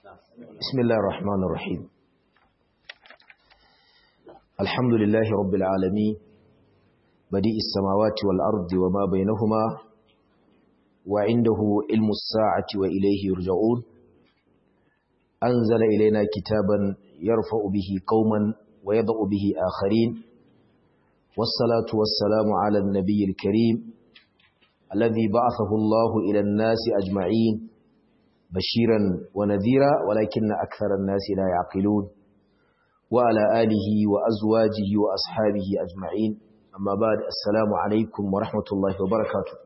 بسم الله الرحمن الرحيم الحمد لله رب العالمين بديء السماوات والأرض وما بينهما وعنده علم الساعة وإليه يرجعون أنزل إلينا كتابا يرفع به قوما ويضع به آخرين والصلاة والسلام على النبي الكريم الذي بعثه الله إلى الناس أجمعين بشيرا ونذيرا ولكن أكثر الناس لا يعقلون وعلى آله وأزواجه وأصحابه أجمعين أما بعد السلام عليكم ورحمة الله وبركاته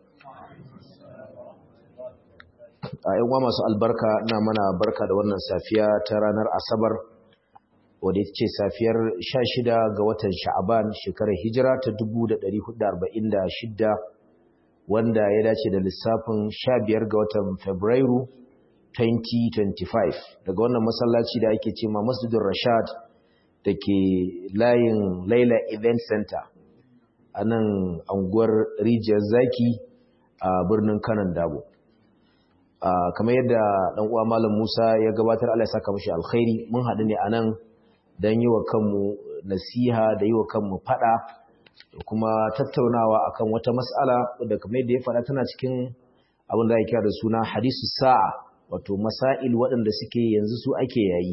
‘yan masu albarka na mana barka da wannan safiya ta ranar asabar wadda ita ce safiyar 16 ga watan sha'aban shekarar hijira ta 1446 wanda ya dace da lissafin 15 ga watan fabrairu 2025 daga wannan masallaci da ake ce ma masjidin rashad da ke layin laila event center a nan anguwar rijiyar zaki a birnin kanan dabo kamar yadda ɗan uwa malam musa ya gabatar allah ya saka mashi alkhairi mun haɗu ne a nan don yi wa kanmu nasiha da yi wa kanmu faɗa da kuma tattaunawa akan wata mas'ala wadda kamar yadda ya faɗa tana cikin abin da ya kira da suna hadisu sa'a wato masail waɗanda suke yanzu su ake yayi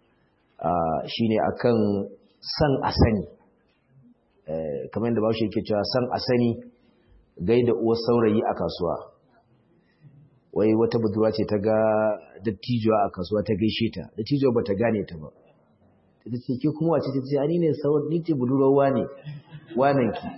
shine akan san a sani kamar yadda bashi yake cewa san a sani gaida uwar saurayi a kasuwa wai wata budurwa ce ta ga dattijuwa a kasuwa ta gaishe ta dattijuwa ba ta gane ta ba ta ce ke kuma wace ta ce ani ne sauran ni ce budurwa ne wanan ki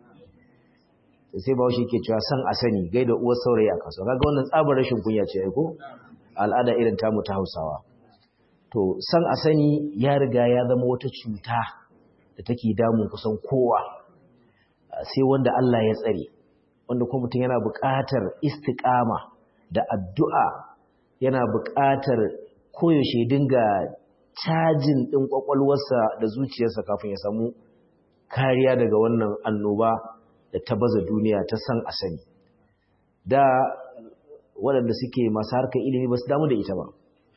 sai bashi yake cewa san a sani gaida uwar saurayi a kasuwa kaga wannan tsabar rashin kunya ce ai ko al'ada irin tamu ta Hausawa to san a sani ya riga ya zama wata cuta da take damun kusan kowa sai wanda Allah ya tsare wanda kuma mutum yana buƙatar istiqama da addu'a yana buƙatar koyaushe dinga cajin ɗin ƙwaƙwalwarsa da zuciyarsa kafin ya samu kariya daga wannan annoba da ta baza duniya ta san a sani da waɗanda suke masu harkar ilimi ba su damu da ita ba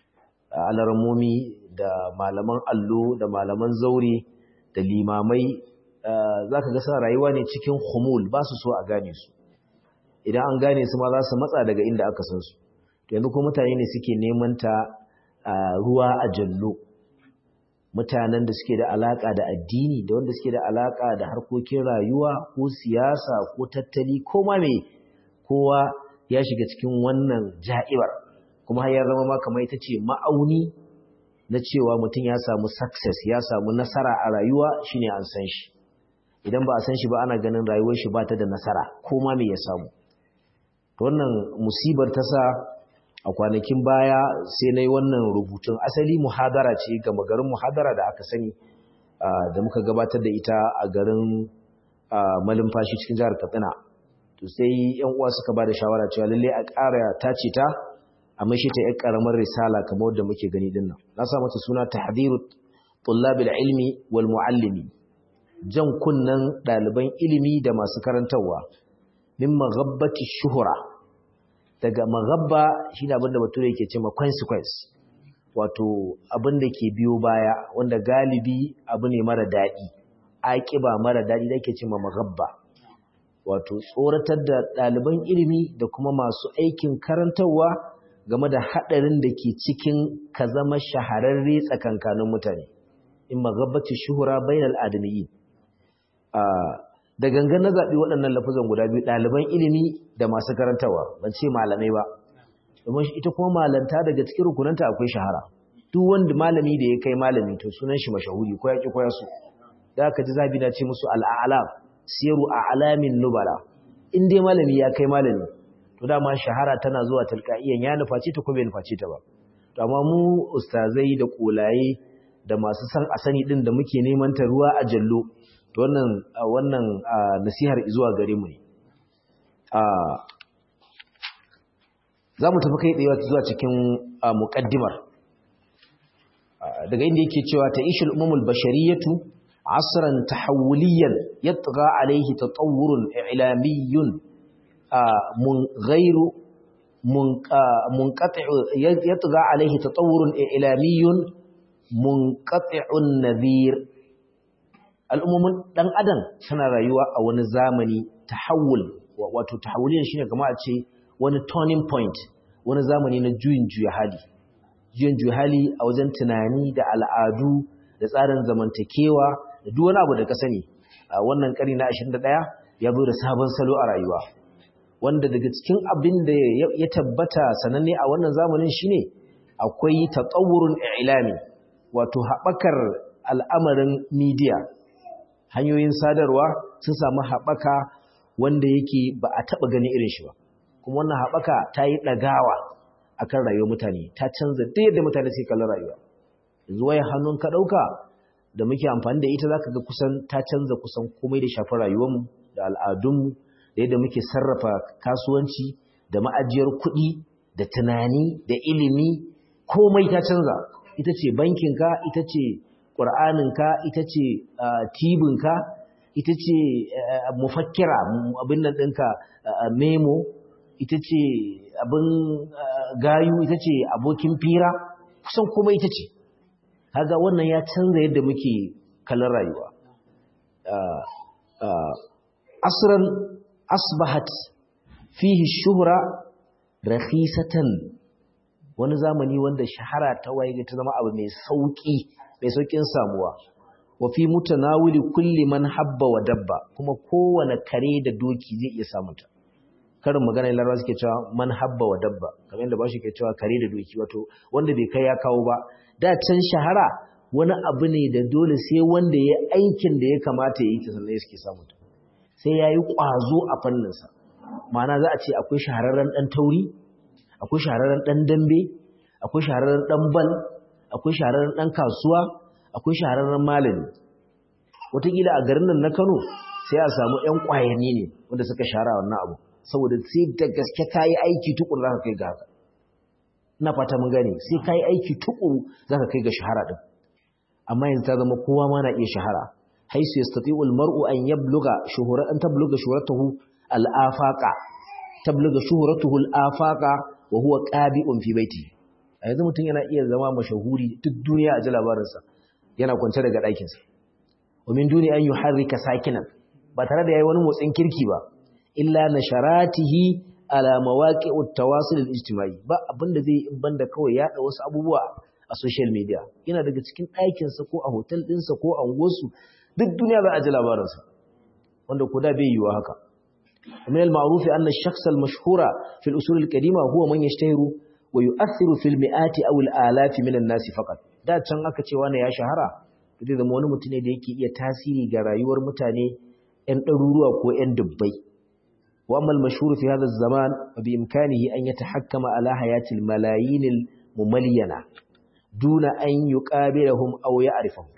alarmomi da malaman allo da malaman zaure da limamai za ka gasa rayuwa ne cikin humul ba su so a gane su idan an gane su ma za su matsa daga inda aka san su yanzu kuma mutane ne suke neman ta ruwa a jallo mutanen da suke da alaka da addini da wanda suke da alaka da harkokin rayuwa ko siyasa ko tattali ko ma me kowa ya shiga cikin wannan ja'ibar kuma har ya zama ma kamar ita ce ma'auni na cewa mutum ya samu success ya samu nasara a rayuwa shine an san shi idan ba a san shi ba ana ganin rayuwar shi ba ta da nasara ko ma me ya samu wannan musibar ta sa a kwanakin baya sai na yi wannan rubutun asali muhadara ce ga magarin muhadara da aka sani da muka gabatar da ita a garin malumfashi cikin jihar katsina to sai yan uwa suka ba da shawara cewa lalle a ƙara tace ta a mai shi ta yan ƙaramar risala kamar wadda muke gani din nan na sa mata suna tahdiru tullabil ilmi wal muallimi jan kunnan ɗaliban ilimi da masu karantarwa min maghabbati shuhura daga maghabba shine abin da bature yake cewa consequence wato abin da ke biyo baya wanda galibi abu ne mara daɗi aƙiba mara daɗi da ke cewa maghabba wato tsoratar da ɗaliban ilimi da kuma masu aikin karantarwa game da haɗarin da ke cikin ka zama shahararre tsakankanin mutane in magabbati shuhura bainal adamiyyin da gangan na zaɓi waɗannan lafazan guda biyu ɗaliban ilimi da masu karantarwa ban ce malamai ba domin ita kuma malanta daga cikin rukunanta akwai shahara duk wanda malami da ya kai malami to sunan shi mashahuri ko ya ki ko ya so da aka ji zabi na ce musu al'alam siru a alamin nubala in dai malami ya kai malami to dama shahara tana zuwa talqaiyan ya nufaci ta ko bai nufaci ta ba to amma mu ustazai da kolaye da masu san a sani din da muke neman ta ruwa a jallo to wannan wannan nasihar zuwa gare mu ne a zamu tafi kai tsaye zuwa cikin muqaddimar daga inda yake cewa ta ishul umumul bashariyatu عصرا تحوليا يطغى عليه تطور إعلامي من غير منقطع يطغى عليه تطور إعلامي منقطع النذير al'ummomin ɗan adam suna rayuwa a wani zamani tahawul wato tahawulin shine kamar a ce wani turning point wani zamani na juyin juya hali juyin juya hali a wajen tunani da al'adu da tsarin zamantakewa da duk wani abu da ka sani a wannan ƙari na 21 ya zo da sabon salo a rayuwa wanda daga cikin abin da ya tabbata sananne a wannan zamanin shine akwai tatawurun ilami wato haɓakar al'amarin media hanyoyin sadarwa sun samu haɓaka wanda yake ba a taɓa gani irin shi ba kuma wannan haɓaka ta yi ɗagawa a kan rayuwar mutane ta canza duk yadda mutane suke kallon rayuwa yanzu waya hannun ka ɗauka da muke amfani da ita za ka ga kusan ta canza kusan komai da shafi rayuwarmu da al'adunmu da yadda muke sarrafa kasuwanci da ma'ajiyar kuɗi da tunani da ilimi komai ta canza ita ce bankinka ita ce ƙur'aninka ita ce tibinka ita ce mufakkira abin nan ɗinka memo ita ce abin gayu ita ce abokin fira kusan komai ita ce haga wannan ya canza yadda muke kallon rayuwa asran asbahat fihi shuhra rakhisatan wani zamani wanda shahara ta waye ta zama abu mai sauki mai saukin samuwa wa fi mutanawili kulli man habba wa dabba kuma kowane kare da doki zai iya samun ta karin magana larabawa suke cewa man habba wa dabba kamar yadda bashi ke cewa kare da doki wato wanda bai kai ya kawo ba da can shahara wani abu ne da dole sai wanda ya aikin da ya kamata ya yi ta sannan suke samun ta sai ya yi ƙwazo a fanninsa ma'ana za a ce akwai shahararren ɗan tauri akwai shahararren ɗan dambe akwai shahararren ɗan bal akwai shahararren ɗan kasuwa akwai shahararren malami wataƙila a garin nan na kano sai a samu ‘yan ƙwayani ne wanda suka shahara wannan abu saboda sai da gaske ka yi aiki tukuru za ka kai ga haka ina fata mun gane sai ka yi aiki tukuru za ka kai ga shahara ɗin amma yanzu ta zama kowa ma na iya shahara haisu yastati'u al-mar'u an yabluga shuhura an tabluga shuhratuhu al-afaqa tabluga shuhratuhu al-afaqa wa huwa qabi'un fi baiti a yanzu mutum yana iya zama mashahuri duk duniya a ji labarinsa yana kwance daga ɗakinsa wa min duni an yuharrika sakinan ba tare da yayi wani motsin kirki ba illa nasharatihi ala mawaqi'ut tawasul al-ijtimai ba abinda zai in banda kawai yaɗa wasu abubuwa a social media yana daga cikin ɗakinsa ko a hotel ɗinsa ko a unguwarsu duk duniya za a ji labarinsa wanda ko da bai yiwa haka من المعروف أن الشخص المشهور في الأصول القديمة هو من يشتهر ويؤثر في المئات أو الآلاف من الناس فقط da can aka ce wani ya shahara zai zama wani mutum ne da yake iya tasiri ga rayuwar mutane 'yan ɗaruruwa ko 'yan dubbai wa amma al-mashhur fi hadha az-zaman bi imkanihi an yatahakkama ala hayati al-malayin al-mumalyana duna an yuqabilahum aw ya'rifahum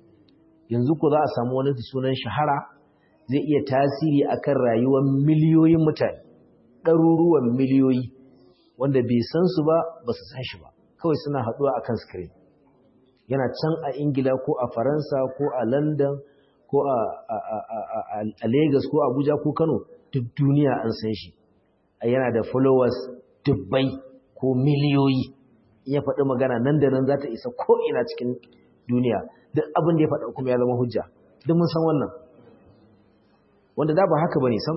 yanzu ko za a samu wani sunan shahara zai iya tasiri akan rayuwar miliyoyin mutane ɗaruruwan miliyoyi wanda bai san su ba ba su san shi ba kawai suna haɗuwa akan screen yana can a ingila ko a faransa ko a london ko a lagos ko abuja ko kano duk duniya an san shi yana da followers dubbai ko miliyoyi ya faɗi magana nan da nan za ta isa ko'ina cikin duniya duk abin da ya faɗa kuma ya zama hujja duk mun san wannan wanda da ba haka bane sam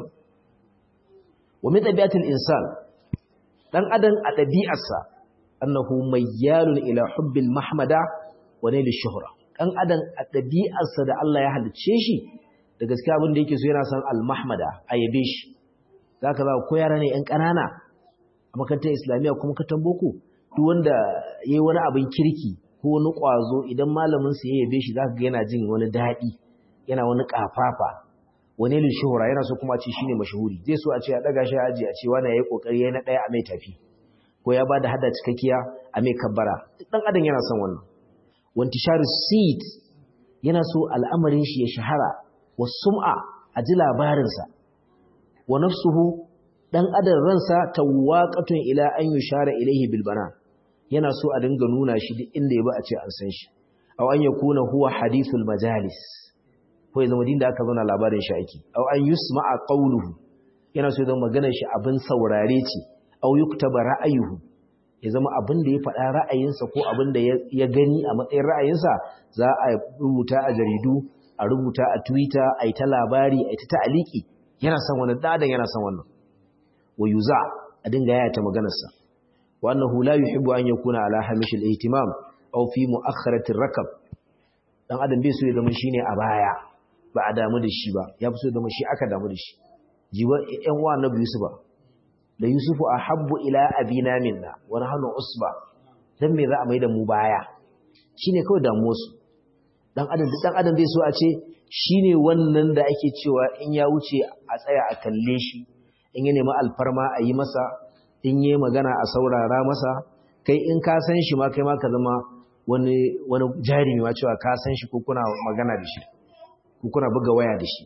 wa min tabiatil insan dan adam a dabi'arsa annahu mayyalun ila hubbil mahmada wa nail shuhra dan adam a dabi'arsa da Allah ya halicce shi da gaskiya abin da yake so yana san al mahmada ayabe shi zaka za ko yara ne yan kanana a makarantar islamiyya kuma katan boko duk wanda yayi wani abin kirki ko wani kwazo idan malamin sa ya yabe shi zaka ga yana jin wani dadi yana wani kafafa wani lil shuhura yana so kuma a ce shine mashahuri zai so a ce a daga shi aji a ce wani yayi kokari yayi na daya a mai tafi ko ya bada hada cikakkiya a mai kabbara dan adam yana son wannan wantisharu seed yana so al'amarin shi ya shahara wa sum'a a ji labarin sa wa nafsuhu dan adam ransa tawaqatun ila an yushara ilayhi bil bana yana so a dinga nuna shi duk inda ya ba a ce an san shi aw an yakuna huwa hadithul majalis ko ya zama din da aka zauna labarin shi ake aw an yusma'a qawluhu yana so ya zama maganar shi abin saurare ce aw yuktaba ra'ayuhu ya zama abin da ya faɗa ra'ayinsa ko abin da ya gani a matsayin ra'ayinsa za a rubuta a jaridu a rubuta a twitter a yi ta labari a yi ta ta'aliki yana son wannan dadan yana son wannan wa yuza a dinga yaya ta maganarsa wa annahu la yuhibbu an yakuna ala hamishil ihtimam aw fi mu'akhkharati rakab dan adam bai so ya zama shine a baya ba a damu da shi ba ya fi so ya zama shi aka damu da shi jiwa ƴan uwa annabi yusufa da yusufu ahabbu ila abina minna wa nahnu usba dan me za a mai da mu baya shine kawai damuwar su dan adam dan adam bai so a ce shine wannan da ake cewa in ya wuce a tsaya a kalle shi in ya nemi alfarma a yi masa in yi magana a saurara masa kai in ka san shi ma kai ma ka zama wani wani jarumi ma cewa ka san shi ko kuna magana da shi ko kuna buga waya da shi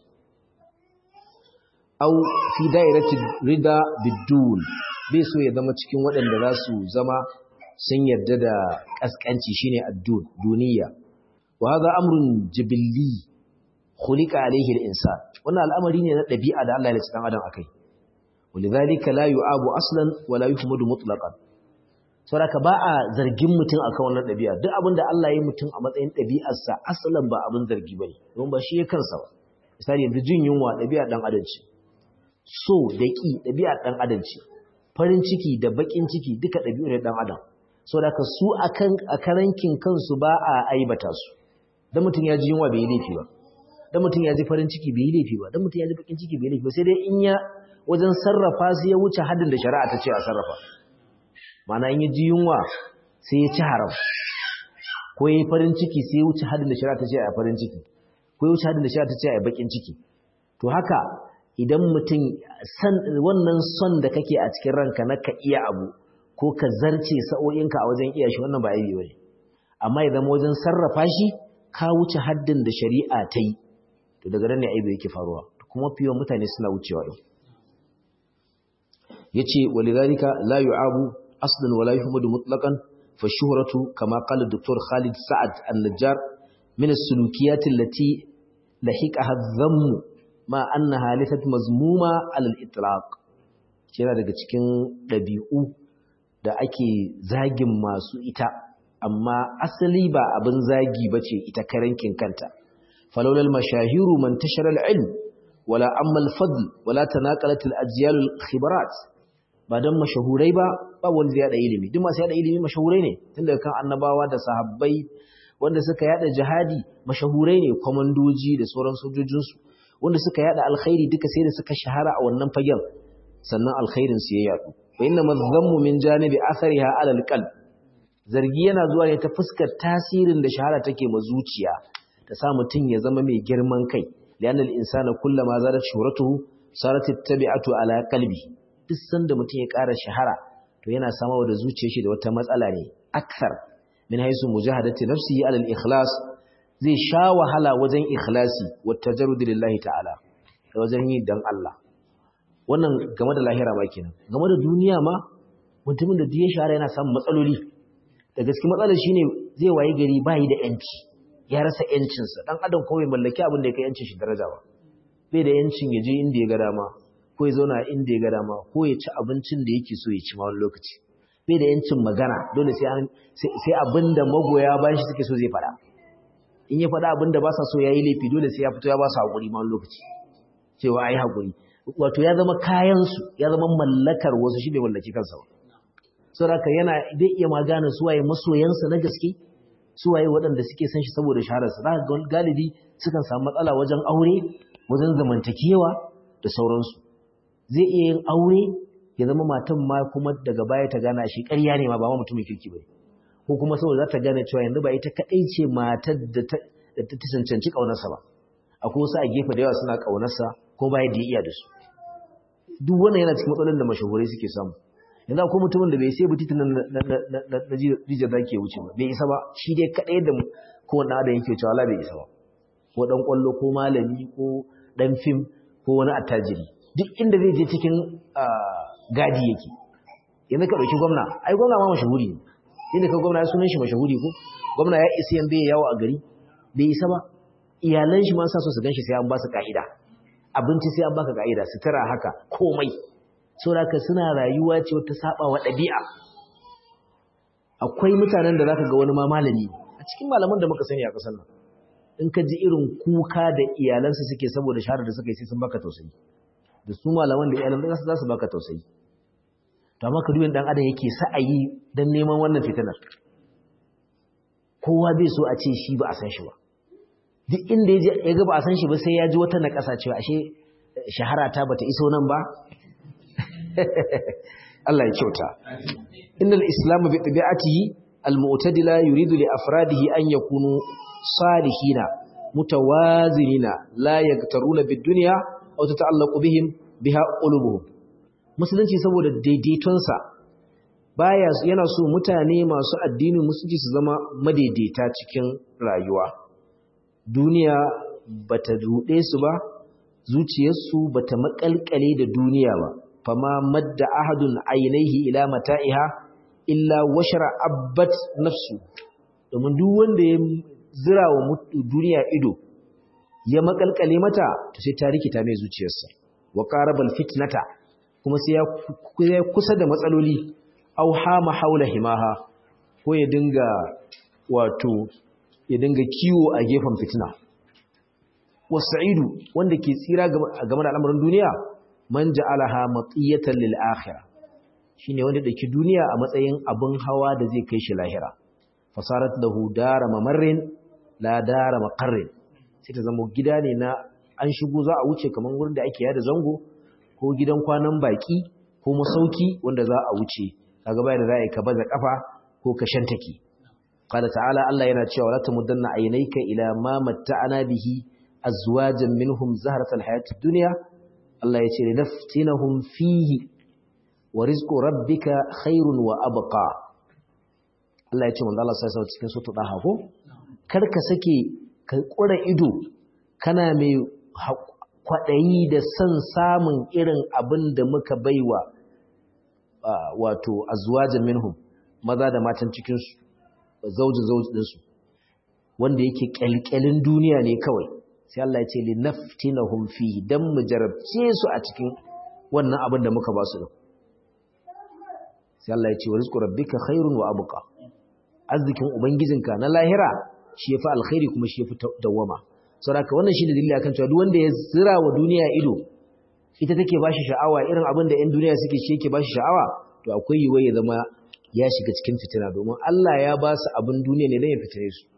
au fi dairati rida bidul bai so ya zama cikin waɗanda za su zama sun yarda da kaskanci shine addun duniya wa hadha amrun jibilli khuliqa alayhi al-insan wannan al'amari ne na dabi'a da Allah ya ci dan adam akai walidhalika la yu'abu aslan wa la yuhmadu mutlaqan saboda ba a zargin mutum akan wannan dabi'a duk abin da Allah ya yi mutum a matsayin dabi'arsa asalan ba abin zargi bane don ba shi ya kansa ba misali yanzu jin yunwa dabi'a dan adam ce so da ƙi ɗabi'ar ɗan adam ce farin ciki da baƙin ciki duka ɗabi'u ne ɗan adam so da ka su a karankin kansu ba a aibata su don mutum ya ji yunwa bai yi laifi ba don mutum ya ji farin ciki bai yi laifi ba don mutum ya ji baƙin ciki bai yi laifi ba sai dai in ya wajen sarrafa su ya wuce haddin da shari'a ta ce a sarrafa ma'ana in ya ji yunwa sai ya ci haram ko ya yi farin ciki sai ya wuce haddin da shari'a ta ce a farin ciki ko ya wuce haddin da shari'a ta ce a baƙin ciki to haka idan mutum wannan son da kake a cikin ranka na ka iya abu ko ka zarce sa'o'inka a wajen iya shi wannan ba aibi bane amma idan wajen sarrafa shi ka wuce haddin da shari'a ta yi to daga nan ne aibi yake faruwa kuma fiye mutane suna wucewa din yace walidhalika la yu'abu aslan wala yuhmadu mutlaqan fa shuhratu kama qala dr Khalid Sa'ad an-Najjar min as-sulukiyat allati lahiqaha adh-dhamm ma annaha laysat mazmuma alal itlaq yana daga cikin dabi'u da ake zagin masu ita amma asali ba abin zagi bace ita karankin kanta falawla al-mashahiru man tashara al-ilm wala amma al-fadl wala tanaqalat al-ajyal al-khibarat ba dan mashahurai ba ba wanda ya da ilimi duk masu yada ilimi mashahurai ne tun daga kan annabawa da sahabbai wanda suka yada jihadi mashahurai ne komandoji da sauran sojojinsu wanda suka yada alkhairi duka sai da suka shahara a wannan fagen sannan alkhairin su ya yadu wa inna madhammu min janibi athariha ala alqalb zargi yana zuwa ne ta fuskar tasirin da shahara take ma zuciya ta sa mutun ya zama mai girman kai lianna al-insana kullama zarat shuhratuhu sarat tabi'atu ala qalbi duk sanda mutun ya ƙara shahara to yana samawa da zuciyar shi da wata matsala ne akthar min haisu mujahadati nafsihi ala al-ikhlas zai sha wahala wajen ikhlasi wata jarudi lillahi ta'ala da wajen yi dan Allah wannan game da lahira ma kenan game da duniya ma mutumin da ya shahara yana samun matsaloli da gaske matsalar shine zai waye gari bayi da yanci ya rasa yancinsa dan adam kawai mallaki abin da ya kai yancin shi daraja ba bai da yancin ya je inda ya ga dama ko ya zauna inda ya ga dama ko ya ci abincin da yake so ya ci ma wani lokaci bai da yancin magana dole sai sai abin da magoya bayan shi suke so zai faɗa in ya faɗa abin da ba sa so ya yi laifi dole sai ya fito ya ba su haƙuri ma lokaci cewa a yi haƙuri wato ya zama kayansu ya zama mallakar wasu shi bai mallaki kansa ba saboda yana zai iya magana suwaye masoyansa na gaske suwaye waɗanda suke san shi saboda shahararsa za ga galibi sukan samu matsala wajen aure wajen zamantakewa da sauransu zai iya yin aure ya zama matan ma kuma daga baya ta gana shi ƙarya ne ma ba ma mutumin kirki ba ko kuma saboda za ta gane cewa yanzu ba ita kaɗai ce matar da ta cancanci ƙaunarsa ba akwai wasu a gefe da yawa suna ƙaunarsa ko ba yadda ya iya da su duk wannan yana cikin matsalolin da mashahurai suke samu yanzu akwai mutumin da bai sai butiti na rija za ke wuce ba bai isa ba shi dai kaɗai da kowane adam yake cewa la bai isa ba ko ɗan ƙwallo ko malami ko ɗan fim ko wani attajiri duk inda zai je cikin gadi yake yanzu ka ɗauki gwamna ai gwamna ma mashahuri ne inda ka gwamna ya sunan shi mashahuri ko gwamna ya isi yan bai yawo a gari bai isa ba iyalan shi ma sa so su ganshi sai an ba su ka'ida abinci sai an baka ka'ida sutura haka komai saboda suna rayuwa ce wata saba wa ɗabi'a akwai mutanen da zaka ga wani ma malami a cikin malaman da muka sani a ƙasar nan in ka ji irin kuka da iyalansa suke saboda shahara da suka yi sai sun baka tausayi da su malaman da iyalan za su baka tausayi to amma ka duyin dan adam yake sa'ayi dan neman wannan fitinar kowa bai so a ce shi ba a san shi ba duk inda ya ga ba a san shi ba sai ya ji wata na ƙasa cewa ashe shahara ta bata iso nan ba Allah ya kyauta innal islamu bi tabi'atihi al-mu'tadila yuridu li afradihi an yakunu salihina mutawazinina la yagtaruna bid-dunya aw tata'allaqu bihim biha qulubuhum musulunci saboda daidaitonsa baya yana so mutane masu addinin musulunci su zama madaidaita cikin rayuwa duniya bata rude su ba zuciyarsu bata makalkale da duniya ba fama madda ahadun ainihi ila mata'iha illa washara abbat nafsu domin duk wanda ya zira wa duniya ido ya makalkale mata to sai ta rikita mai zuciyarsa wa qarabal fitnata kuma sai ya kusa da matsaloli au hama haula himaha ko ya dinga wato ya dinga kiwo a gefen fitina wasa'idu wanda ke tsira game da al'amarin duniya man ja'alaha matiyatan lil akhirah shine wanda dake duniya a matsayin abin hawa da zai kai shi lahira fasarat lahu dara mamarrin la dara maqarrin sai ta zama gida ne na an shigo za a wuce kaman wurin da ake yada zango ko gidan kwanan baki ko masauki wanda za a wuce kaga bayan da za a yi ka baza kafa ko ka shantaki qala ta'ala Allah yana cewa la tamuddanna aynayka ila ma matta'ana bihi azwajan minhum zahratal hayatid dunya Allah ya ce linaftinahum fihi wa rizqu rabbika khairun wa abqa Allah ya ce manzo Allah sai cikin sutu daha ko kar ka sake ka kura ido kana mai kwadayi da son samun irin abin da muka baiwa wato azwajan minhum maza da matan cikin su zaujin zaujin su wanda yake kyalkyalin duniya ne kawai sai Allah ya ce li naftinahum fihi dan mu jarabce su a cikin wannan abin da muka ba su din sai Allah ya ce rizqu rabbika khairun wa abqa arzikin ubangijinka na lahira shi yafi alkhairi kuma shi yafi dawama saboda wannan shine dalili akan cewa duk wanda ya zira wa duniya ido ita take bashi sha'awa irin abin da ƴan duniya suke shi yake bashi sha'awa to akwai yiwuwa ya zama ya shiga cikin fitina domin Allah ya ba su abin duniya ne dan ya fitine su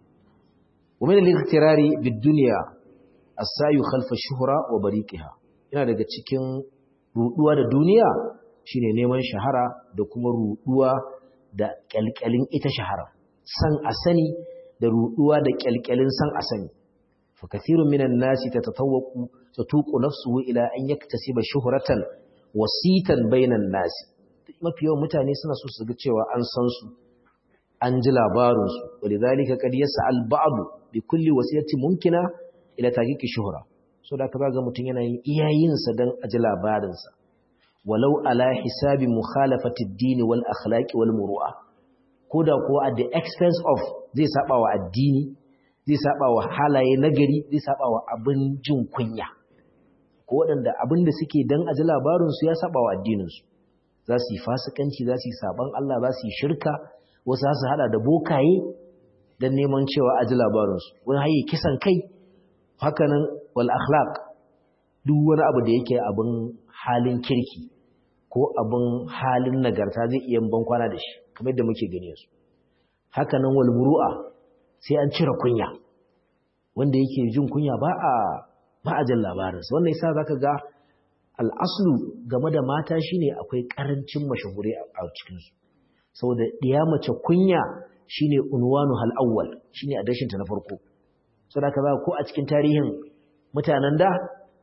ومن الاغترار بالدنيا السعي خلف الشهرة وبريقها yana daga cikin ruduwa da duniya shine neman shahara da kuma ruduwa da kyalkyalin ita shahara san a sani da ruduwa da kyalkyalin san a sani fa kathirun minan nasi tatatawaqu tatuqu nafsuhu ila an yaktasiba shuhratan wasitan bainan nasi mafi yawan mutane suna so su ga cewa an san su an ji labarinsu walidhalika qad yas'al ba'd bi kulli wasiyatin mumkina ila taqiqi shuhra so da ka ga mutun yana yin iyayensa dan a ji labarinsa walau ala hisabi mukhalafati ad-din wal akhlaq wal muru'a koda ko at the expense of zai saba wa addini zai saba wa halaye nagari zai saba wa abin jin kunya ko wadanda abin da suke dan a ji labarinsu ya saba wa addininsu za su yi fasikanci za su yi saban Allah za su yi shirka wasu su hada da bokaye don neman cewa a ji labarinsu wani haye kisan kai hakanan wal akhlaq duk wani abu da yake abin halin kirki ko abin halin nagarta zai iya ban kwana da shi kamar yadda muke gani su hakanan wal muru'a sai an cire kunya wanda yake jin kunya ba a ba a jin labarinsa wannan yasa zaka ga al'aslu game da mata shine akwai karancin mashahure a cikinsu saboda ɗiya mace kunya shine unwanu hal awwal shine adashin ta na farko saboda kaza ko a cikin tarihin mutanen da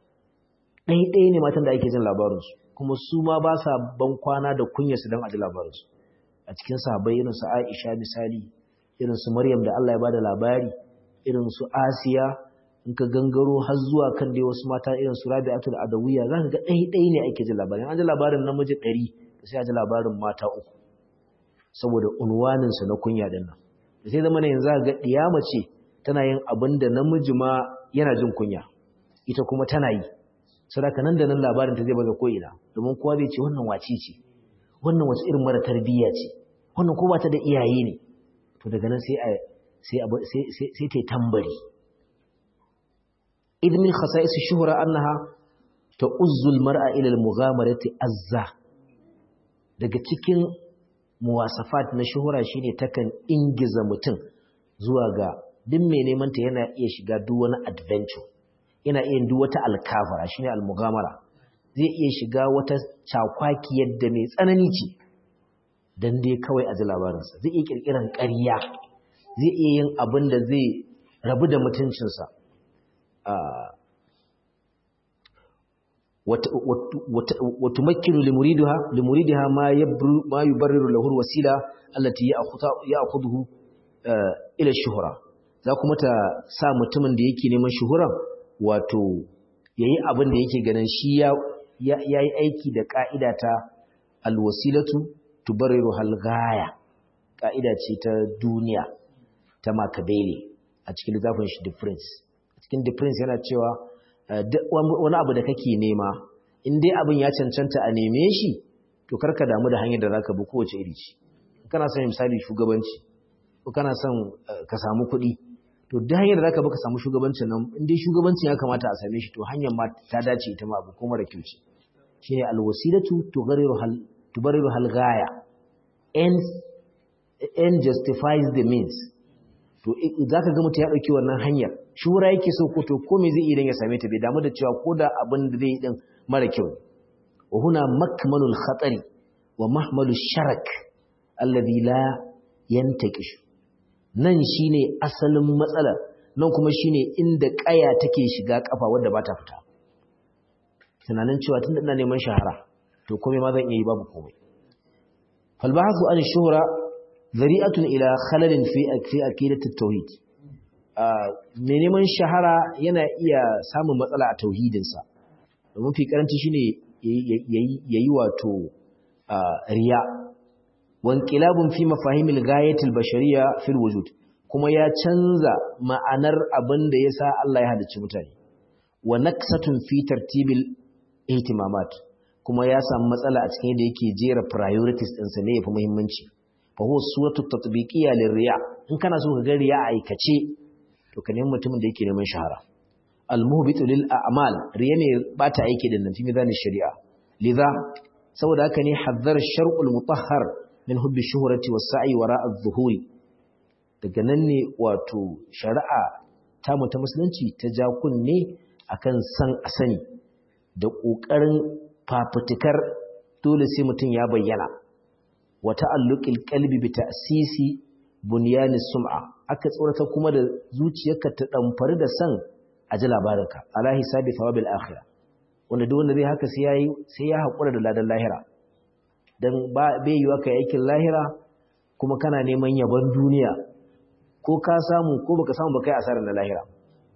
ɗaya ɗaya ne matan da ake jin labarin su kuma su ma ba sa ban kwana da kunya su dan a ji labarin su a cikin sahabbai irin su Aisha misali irin su Maryam da Allah ya bada labari irin su Asiya in ka gangaro har zuwa kan dai wasu mata irin su Rabi'atul Adawiyya zaka ga ɗaya ɗaya ne ake jin labarin an ji labarin namiji ɗari sai a ji labarin mata uku saboda unwaninsa na kunya din nan da sai zama ne yanzu ga diyama ce tana yin abin da namiji ma yana jin kunya ita kuma tana yi saboda nan da nan labarin ta zai baza ko ina domin kowa zai ce wannan wace ce wannan wace irin mara tarbiyya ce wannan ko ba ta da iyaye ne to daga nan sai sai sai sai ta tambari idh min khasa'is shuhra annaha ta'uzzu al-mar'a ila al-mughamarati azza daga cikin muwasafat na shuhura shine takan ingiza mutum zuwa ga duk mai neman ta yana iya shiga duk wani adventure yana iya duk wata alkafara shine al-mughamara zai iya shiga wata cakwaki yadda mai tsanani ce dan dai kawai a ji labarinsa zai iya kirkiran ƙarya zai iya yin abin da zai rabu da mutuncinsa وتمكن لمريدها لمريدها ما يبر ما يبرر له الوسيله التي ياخذه الى الشهره za kuma ta sa mutumin da yake neman shuhura wato yayi abin da yake ganin shi ya yayi aiki da ka'ida ta alwasilatu tubarriru halgaya ka'ida ce ta duniya ta Machiavelli a cikin littafin shi difference a cikin difference yana cewa wani abu da kake nema in dai abin ya cancanta a neme shi to karka damu da hanyar da zaka bi kowace iri ce kana son misali shugabanci ko kana son ka samu kuɗi to duk hanyar da zaka bi ka samu shugabancin nan in dai shugabancin ya kamata a same shi to hanyar ma ta dace ita ma abu ko mara kyau ce shine alwasilatu tughariru hal tubariru hal ghaya ends end justifies the means to zaka ga mutum ya dauki wannan hanyar shura yake so ko to ko me zai idan ya same ta bai damu da cewa ko da abin da zai din mara kyau wa huna makmanul khatari wa mahmalu sharak alladhi la yantakish nan shine asalin matsalar nan kuma shine inda kaya take shiga kafa wanda ba ta fita tunanin cewa tunda ina neman shahara to komai ma zan iya yi babu komai fal ba'thu an shuhra zari'atun ila khalalin fi fi aqidati tauhid mai neman shahara yana iya samun matsala a tauhidinsa domin fi karanci shine yayi wato riya wanqilabun fi mafahimil ghayatil bashariyya fil wujud kuma ya canza ma'anar abin da yasa Allah ya halicci mutane wa naqsatun fi tartibil ihtimamat kuma ya samu matsala a cikin yadda yake jera priorities ɗinsa ne yafi muhimmanci fa huwa suratu tatbiqiyya lirriya in kana so ka ga riya aikace to ka nemi mutumin da yake neman shahara al-muhbitu lil a'mal riya ne bata aiki da nan fi mizanin shari'a lidha saboda haka ne hazzar shar'ul mutahhar min hubbi shuhrati was sa'i wara adh-dhuhuri daga nan ne wato shari'a ta mu ta musulunci ta ja kunne akan san a sani da kokarin fafutukar dole sai mutum ya bayyana wa ta'alluqil qalbi bi ta'sisi bunyani sum'a aka tsorata kuma da zuciyarka ta damfari da san a ji labarinka ala hisabi thawabil akhirah wanda duk wanda zai haka sai yayi sai ya hakura da ladan lahira dan ba bai yiwa kai aikin lahira kuma kana neman yabon duniya ko ka samu ko baka samu ba kai asarar na lahira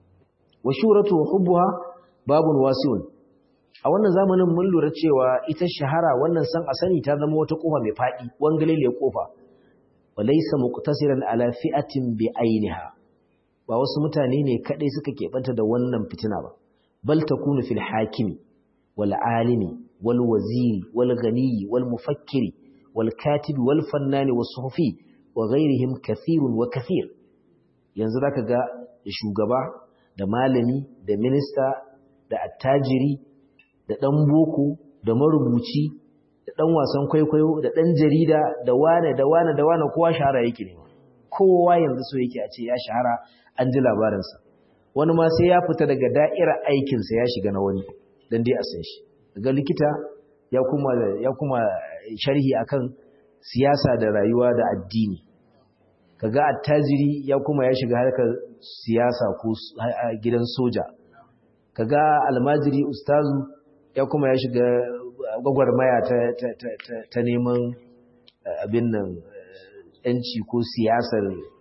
wa shuratu hubbuha babun wasi'un a wannan zamanin mun lura cewa ita shahara wannan san asani ta zama wata kofa mai fadi wangalele kofa walaysa muqtasiran ala fi'atin bi ainiha ba wasu mutane ne kadai suka keɓanta da wannan fitina ba bal takunu fil hakimi wal alimi wal waziri wal ghani wal mufakkiri wal katibi wal fannani was suhufi wa ghairihim kathirun wa kathir yanzu zaka ga shugaba da malami da minista da attajiri da dan boko da marubuci da dan wasan kwaikwayo da dan jarida da wane da wane da wane kowa shahara yake ne kowa yanzu so yake a ce ya shahara an ji labarinsa wani ma sai ya fita daga da'irar aikinsa ya shiga na wani don dai a san shi daga likita ya kuma ya kuma sharhi akan siyasa da rayuwa da addini kaga attajiri ya kuma ya shiga harkar siyasa ko gidan soja kaga almajiri ustazu ya kuma ya shiga gwagwarmaya ta, ta, ta, ta, ta neman abin nan yanci ko siyasar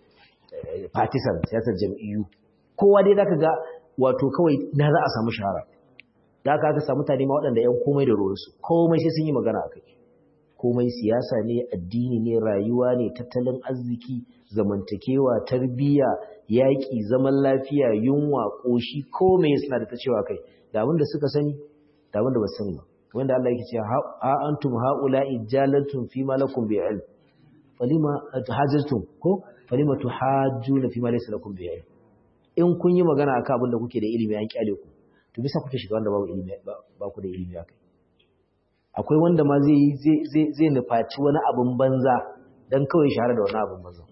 partisan siyasar jam'iyyu kowa dai zaka ga wato kawai na za a samu shahara da aka aka samu mutane ma waɗanda ‘yan komai da ruwansu komai sai sun yi magana a kai komai siyasa ne addini ne rayuwa ne tattalin arziki zamantakewa tarbiyya yaƙi zaman lafiya yunwa ƙoshi komai suna da ta cewa kai da abin da suka sani da wanda ba sani ba wanda Allah yake cewa ha antum haula'i jalantum fi ma lakum bi ilm falima tahajjtum ko falima tuhajjuna fi ma laysa lakum bi ilm in kun yi magana akan abin da kuke da ilimi an kyale ku to bisa kuke shiga wanda babu ilimi ba ku da ilimi akai akwai wanda ma zai zai zai zai nufaci wani abin banza dan kawai shahara da wani abin banza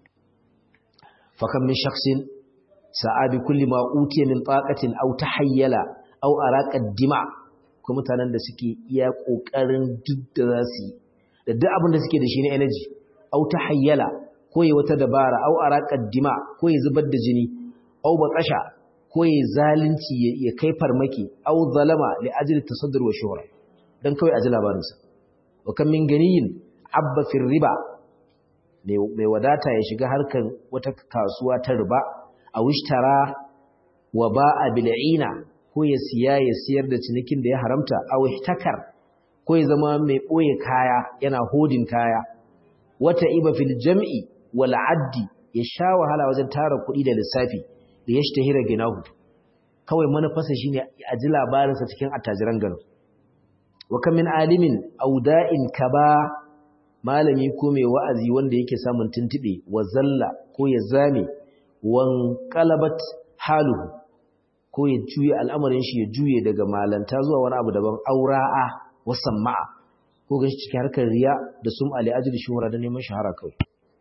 fa kam min shakhsin sa'a bi kulli ma utiya min taqatin aw tahayyala aw araqa dima ko mutanen da suke iya kokarin duk da za su yi da duk abin da suke da shi na energy aw tahayyala ko ya wata dabara aw araqa dima ko ya zubar da jini aw baqasha ko ya zalunci ya kai farmaki aw zalama li ajli tasaddur wa shuhra dan kawai aji labarin sa wa kam min ganiyin abba fi riba mai wadata ya shiga harkar wata kasuwa ta riba a wishtara wa ba'a bil'ina ko ya siya ya siyar da cinikin da ya haramta a wihtakar ko ya zama mai ɓoye kaya yana hodin kaya wata iba fil jam'i wal addi ya sha wahala wajen tara kuɗi da lissafi da ya shtahira ginahu kawai manufarsa shine a ji labarinsa cikin attajiran garin wa kam min alimin auda'in kaba malami ko mai wa'azi wanda yake samun tuntube wa zalla ko ya zame wan qalabat haluhu ko ya juye al'amarin shi ya juye daga malanta zuwa wani abu daban aura'a wa sama'a ko ga cikin harkar riya da sum ali ajli shuhura da neman shahara kawai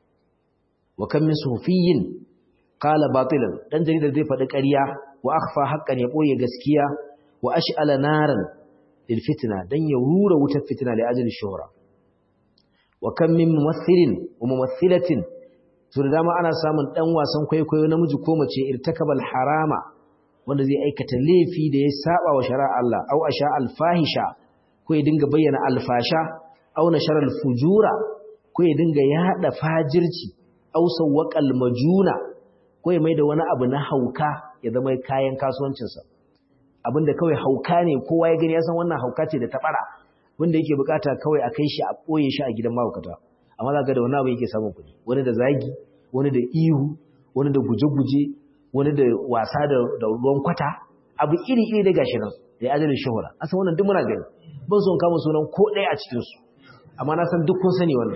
wa kam min sufiyin qala batilan dan jaridar zai faɗi ƙarya wa akhfa haqqan ya boye gaskiya wa ash'ala naran lil fitna dan ya rura wutar fitna li ajli shuhura wa kam min mumathilin wa mumathilatin to da dama ana samun dan wasan kwaikwayo namiji ko mace irtakabal harama wanda zai aikata laifi da ya saba wa shari'a Allah aw asha alfahisha ko ya dinga bayyana alfasha aw nashara alfujura ko ya dinga yada fajirci aw sawqal majuna ko ya maida wani abu na hauka ya zama kayan kasuwancinsa abinda kawai hauka ne kowa ya gani ya san wannan hauka ce da tabara wanda yake bukata kawai a kai shi a ɓoye shi a gidan mahaukata amma za ga da wani abu yake samun kuɗi wani da zagi wani da ihu wani da guje-guje wani da wasa da ruwan kwata abu iri-iri da gashi nan da ya ajalin shahura a san wannan duk muna gani ban son kama sunan ko ɗaya a cikinsu amma na san duk kun sani wannan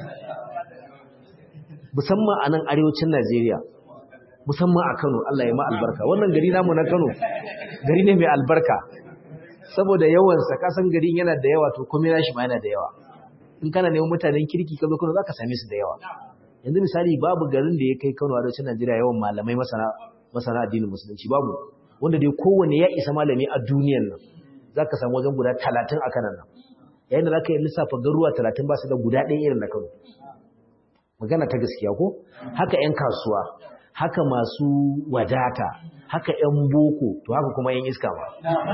musamman a nan arewacin najeriya musamman a kano allah ya ma albarka wannan gari namu na kano gari ne mai albarka saboda yawansa kasan garin yana da yawa to komai nashi ma yana da yawa in kana neman mutanen kirki ka zo Kano zaka same su da yawa yanzu misali babu garin da ya kai Kano a arewacin Najeriya yawan malamai masana masana addinin musulunci babu wanda dai kowanne ya isa malami a duniyar nan zaka samu wajen guda 30 a kanan nan yayin da zaka yi lissafa garuwa 30 ba su da guda ɗaya irin na Kano magana ta gaskiya ko haka ƴan kasuwa haka masu wadata haka ‘yan boko to haka kuma ‘yan iska ma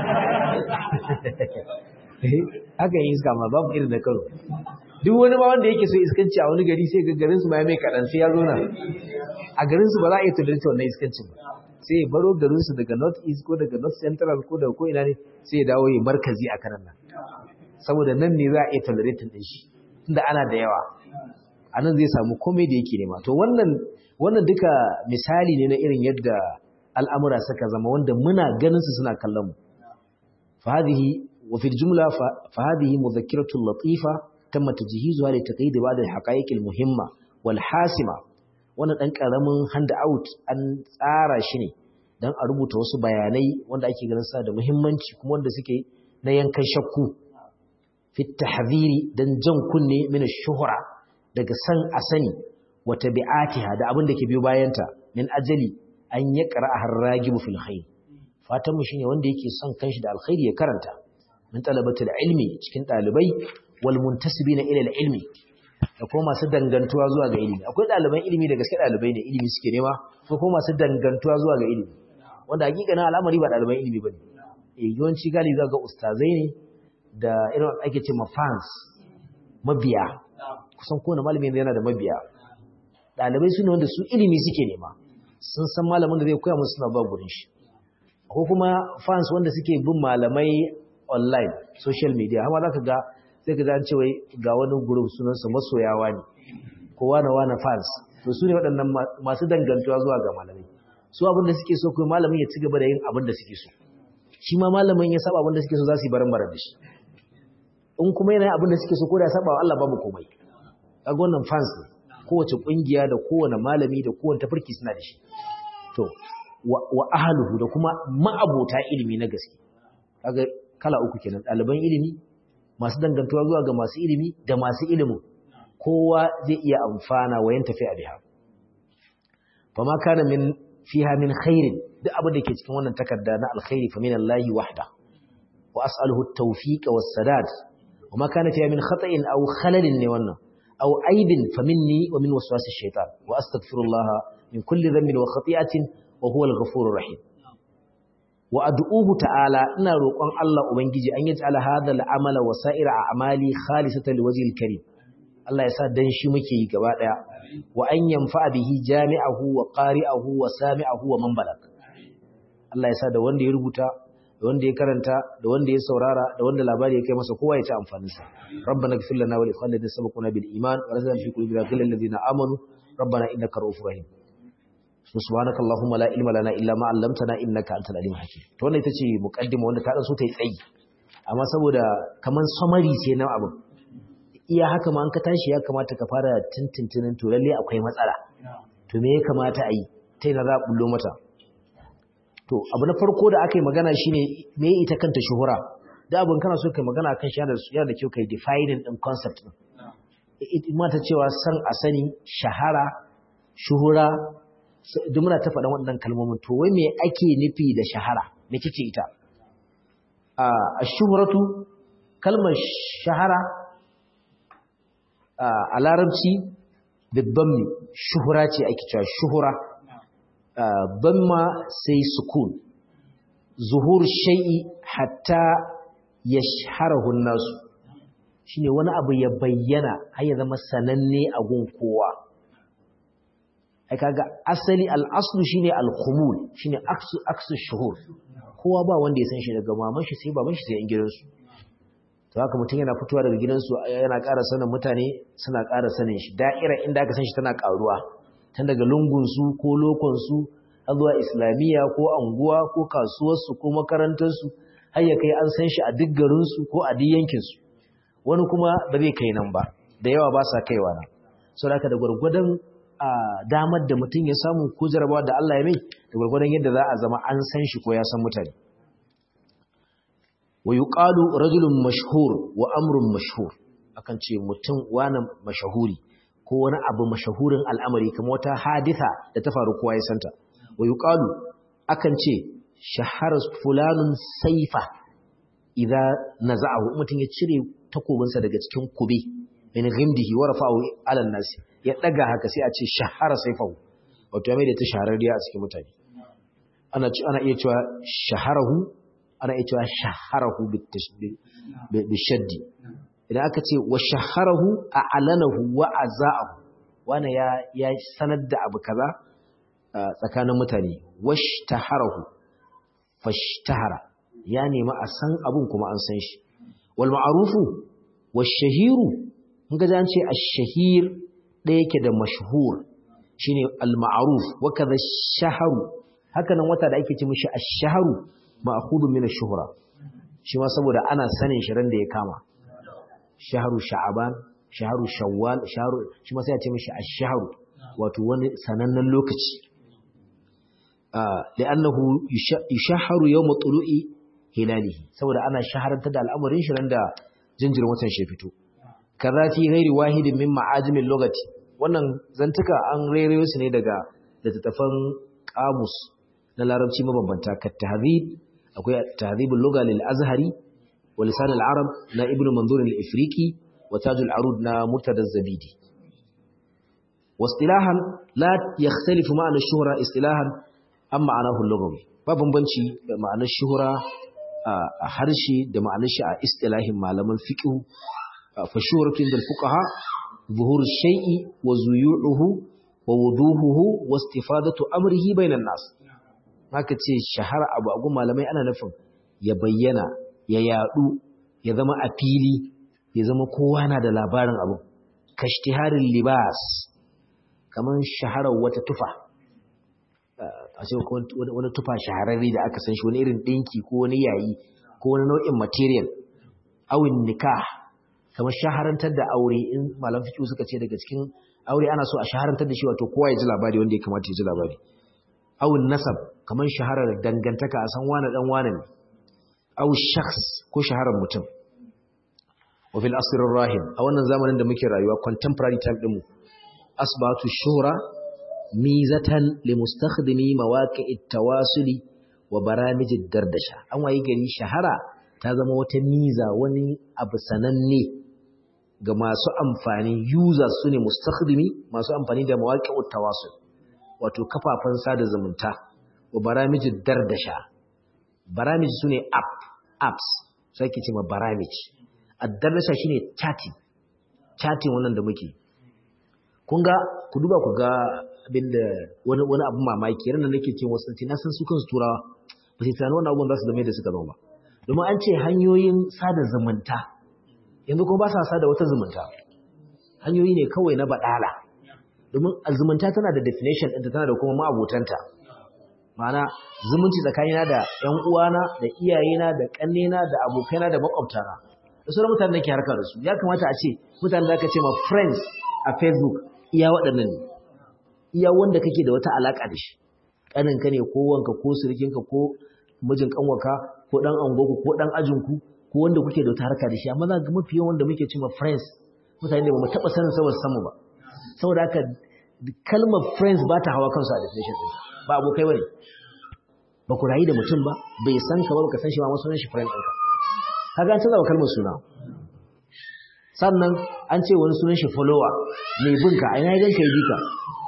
haka ‘yan iska ma babu irin da karo duk wani ba wanda yake so iskanci a wani gari sai garinsu ma ya mai kaɗan sai ya zo na a garinsu ba za a iya tudarci wannan iskancin ba sai ya baro garinsu daga north east ko daga north central ko daga ko ina ne sai ya dawo ya markazi a kanan nan saboda nan ne za a iya tolerating ɗin shi tunda ana da yawa a nan zai samu komai da yake nema to wannan wannan duka misali ne na irin yadda al'amura suka zama wanda muna ganin su suna kallon mu fahadihi wa fil jumla fahadihi mudhakkiratul latifa tamma tajhizuha li taqyid ba'd al haqa'iq al muhimma wal hasima wannan dan karamin hand out an tsara shi ne dan a rubuta wasu bayanai wanda ake ganin sa da muhimmanci kuma wanda suke na yankan shakku fi tahdhiri dan jan kunne min ash-shuhra daga san asani wa tabi'atiha da abin da ke biyo bayanta min ajali an ya ƙara harragibu fil khair fatan mu shine wanda yake son kanshi da alkhairi ya karanta min talabatul ilmi cikin dalibai wal muntasibina ila ilmi da kuma masu dangantuwa zuwa ga ilimi akwai daliban ilimi da gaske dalibai ne ilimi suke nema ko kuma masu dangantuwa zuwa ga ilimi wanda hakikanin al'amari ba daliban ilimi bane eh yawanci galibi za ga ustazai ne da irin ake ce ma fans mabiya kusan kowane malami yana da mabiya dalibai su ne wanda su ilimi suke nema sun san malamin da zai koya musu suna ba gurin shi ko kuma fans wanda suke bin malamai online social media amma zaka ga sai ka an ce wai ga wani group sunan su masoyawa ne ko wani wani fans to su ne waɗannan masu dangantuwa zuwa ga malamai su abin da suke so kuma malamin ya ci gaba da yin abin da suke so shi ma malamin ya saba abin da suke so za su yi baran baran da shi in kuma yana abin da suke so ko da saba wa Allah babu komai kaga wannan fans ne kowace kungiya da kowane malami da kowane tafarki suna da shi to wa ahluhu da kuma ma'abota ilimi na gaske kaga kala uku kenan ɗaliban ilimi masu dangantuwa zuwa ga masu ilimi da masu ilimin kowa zai iya amfana wa yin tafi a biha fa ma kana min fiha min khairin duk abin da ke cikin wannan takarda na alkhairi fa min Allah wahda wa as'aluhu at-tawfiq was-sadad wa ma kana fiha min khata'in aw khalalin ne wannan aw aibin fa minni wa min waswas ash-shaytan wa astaghfirullah min kulli dhanbin wa khati'atin wa huwa al-ghafurur rahim wa ad'uhu ta'ala ina roƙon Allah ubangiji an yaj'ala hadha al-amala wa sa'ira a'mali khalisatan liwajhi al-karim Allah ya sa dan shi muke yi gaba daya wa an yanfa bihi jami'ahu wa qari'ahu wa sami'ahu wa man balag Allah ya sa da wanda ya rubuta da wanda ya karanta da wanda ya saurara da wanda labari ya kai masa kowa ya ci amfanin sa rabbana ighfir lana wa li ikhwanina sabaquna bil iman wa razaqna fi qulubina ghillal ladina amanu rabbana innaka ra'ufur rahim subhanaka allahumma la ilma lana illa ma 'allamtana innaka antal alim hakim to wannan ita ce muqaddima wanda ta dan so ta yi tsayi amma saboda kaman summary ce na abin iya haka ma an ka tashi ya kamata ka fara tintintinin to lalle akwai matsala to me ya kamata a yi ta yana za a bullo mata to abu na farko da aka yi magana shine me ita kanta shuhura da abin kana so kai magana kan shi yana da kyau kai defining din concept din mata cewa san a sani shahara shuhura duk muna ta faɗan waɗannan kalmomin to wai me ake nufi da shahara me kike ita a shuhuratu kalmar shahara a larabci bibbanmi shuhura ce ake cewa shuhura banma sai sukun zuhur shai'i hatta ya shahararun nasu shine wani abu ya bayyana har ya zama sananne a gun kowa ai kaga asali al'aslu shine al-khumul shine aksu aksu shuhur kowa ba wanda ya san shi daga maman shi sai baban shi sai yan gidansu to haka mutum yana fitowa daga gidansu yana ƙara sanin mutane suna ƙara sanin shi da'ira inda aka san shi tana ƙaruwa tun daga lungunsu ko lokonsu har zuwa islamiyya ko anguwa ko kasuwarsu ko makarantarsu har ya kai an san shi a duk garinsu ko a duk yankinsu wani kuma ba zai kai nan ba da yawa ba sa kaiwa nan sau da da gwargwadon damar da mutum ya samu ko jarabawa da Allah ya mai da gwargwadon yadda za a zama an san shi ko ya san mutane wa yuqalu rajulun mashhur wa amrun mashhur akan ce mutum wani mashahuri ko wani abu mashahurin al'amari kamar wata haditha da ta faru kowa ya santa wa yuqalu akan ce shahara fulanun saifa idza naza'ahu mutum ya cire takobinsa daga cikin kube min ghimdihi wa rafa'ahu 'ala an-nas ya daga haka sai a ce shahara saifahu wato ya mai da ta shahararriya a cikin mutane ana ana iya cewa shaharahu ana iya cewa shaharahu bishaddi idan aka ce wa shaharahu a alanahu wa aza'ahu wani ya ya sanar da abu kaza tsakanin mutane washtaharahu fashtahara ya nemi a san abun kuma an san shi wal ma'rufu washahiru in ga an ce ash-shahir da yake da mashhur shine al ma'ruf wa kaza shaharu haka nan wata da ake ce mishi ash-shahru ma'khudun min ash-shuhra shi ma saboda ana sanin shi ran da ya kama shahru sha'aban shahru shawwal shahru shi ma sai a ce mishi ash-shahru wato wani sanannen lokaci li'annahu yushahharu yawm tulu'i hilalihi saboda ana shaharanta da al'amarin shi ran da jinjirin watan shi fito kaza fi ghairi wahidin min ma'ajimil lugati wannan zantuka an rairayo su ne daga littattafan kamus na larabci mabambanta ka tahdhib akwai tahdhibul lugha lil azhari wa lisan al arab na ibn manzur al ifriqi wa tajul arud na murtada zabidi واصطلاحا لا يختلف معنى الشهرة اصطلاحا عن معناه اللغوي ba bambanci da ma'anar shuhura a harshe da ma'anar shi a istilahin malaman fiqh fa shuhratu inda fuqaha zuhur shay'i wa zuyu'uhu wa wuduhuhu wa istifadatu amrihi bainan nas haka ce shahara abu a gun malamai ana nufin ya bayyana ya yadu ya zama a fili ya zama kowa na da labarin abu kashtiharin libas kamar shaharar wata tufa a ce wani tufa shahararre da aka san shi wani irin ɗinki ko wani yayi ko wani nau'in material awin nikah kamar shaharantar da aure in malam fiqh suka ce daga cikin aure ana so a shaharantar da shi wato kowa ya ji labari wanda ya kamata ya ji labari awin nasab kamar shaharar dangantaka a san wani dan wani ne aw shakhs ko shaharar mutum wa fil asr rahim a wannan zamanin da muke rayuwa contemporary time din mu asbatu shuhra mizatan li mustakhdimi mawaqi'it tawasuli wa baramijid dardasha an wayi gari shahara ta zama wata miza wani abu sananne ga masu amfani users sune mustakhdimi masu amfani da mawaqi'ut tawasul wato kafafen sada zumunta wa baramijid dardasha baramij sune app apps sai ke ce ma baramij ad-dardasha shine chatting chatting wannan da muke kun ga ku duba ku ga abinda wani wani abu mamaki ran da nake ce wasu na san su kansu turawa ba sai tunanin wannan abubuwan za su zama da suka zama ba domin an ce hanyoyin sada zumunta yanzu kuma ba sa sada wata zumunta hanyoyi ne kawai na baɗala domin zumunta tana da definition ɗinta tana da kuma ma'abotanta ma'ana zumunci tsakanina da ‘yan uwana da iyayena da ƙannena da abokaina da makwabtana da sauran mutane nake harka da su ya kamata a ce mutane da aka ce ma friends a facebook iya waɗannan ne iya wanda kake da wata alaƙa da shi ƙaninka ne ko wanka ko sirikinka ko mijin ƙanwaka ko ɗan angoku ko ɗan ajinku ko wanda kuke da wata harka da shi amma za ga mafi yawan wanda muke cewa friends mutane da ba mu taɓa sanin saboda samu ba saboda haka kalmar friends ba ta hawa kansu a definition ɗin ba abokai ba ne ba ku rayu da mutum ba bai san ka ba ka san shi ma masu shi friend ɗinka kaga an canza wa kalmar suna sannan an ce wani sunan shi follower mai binka a ina ya ganka ya bika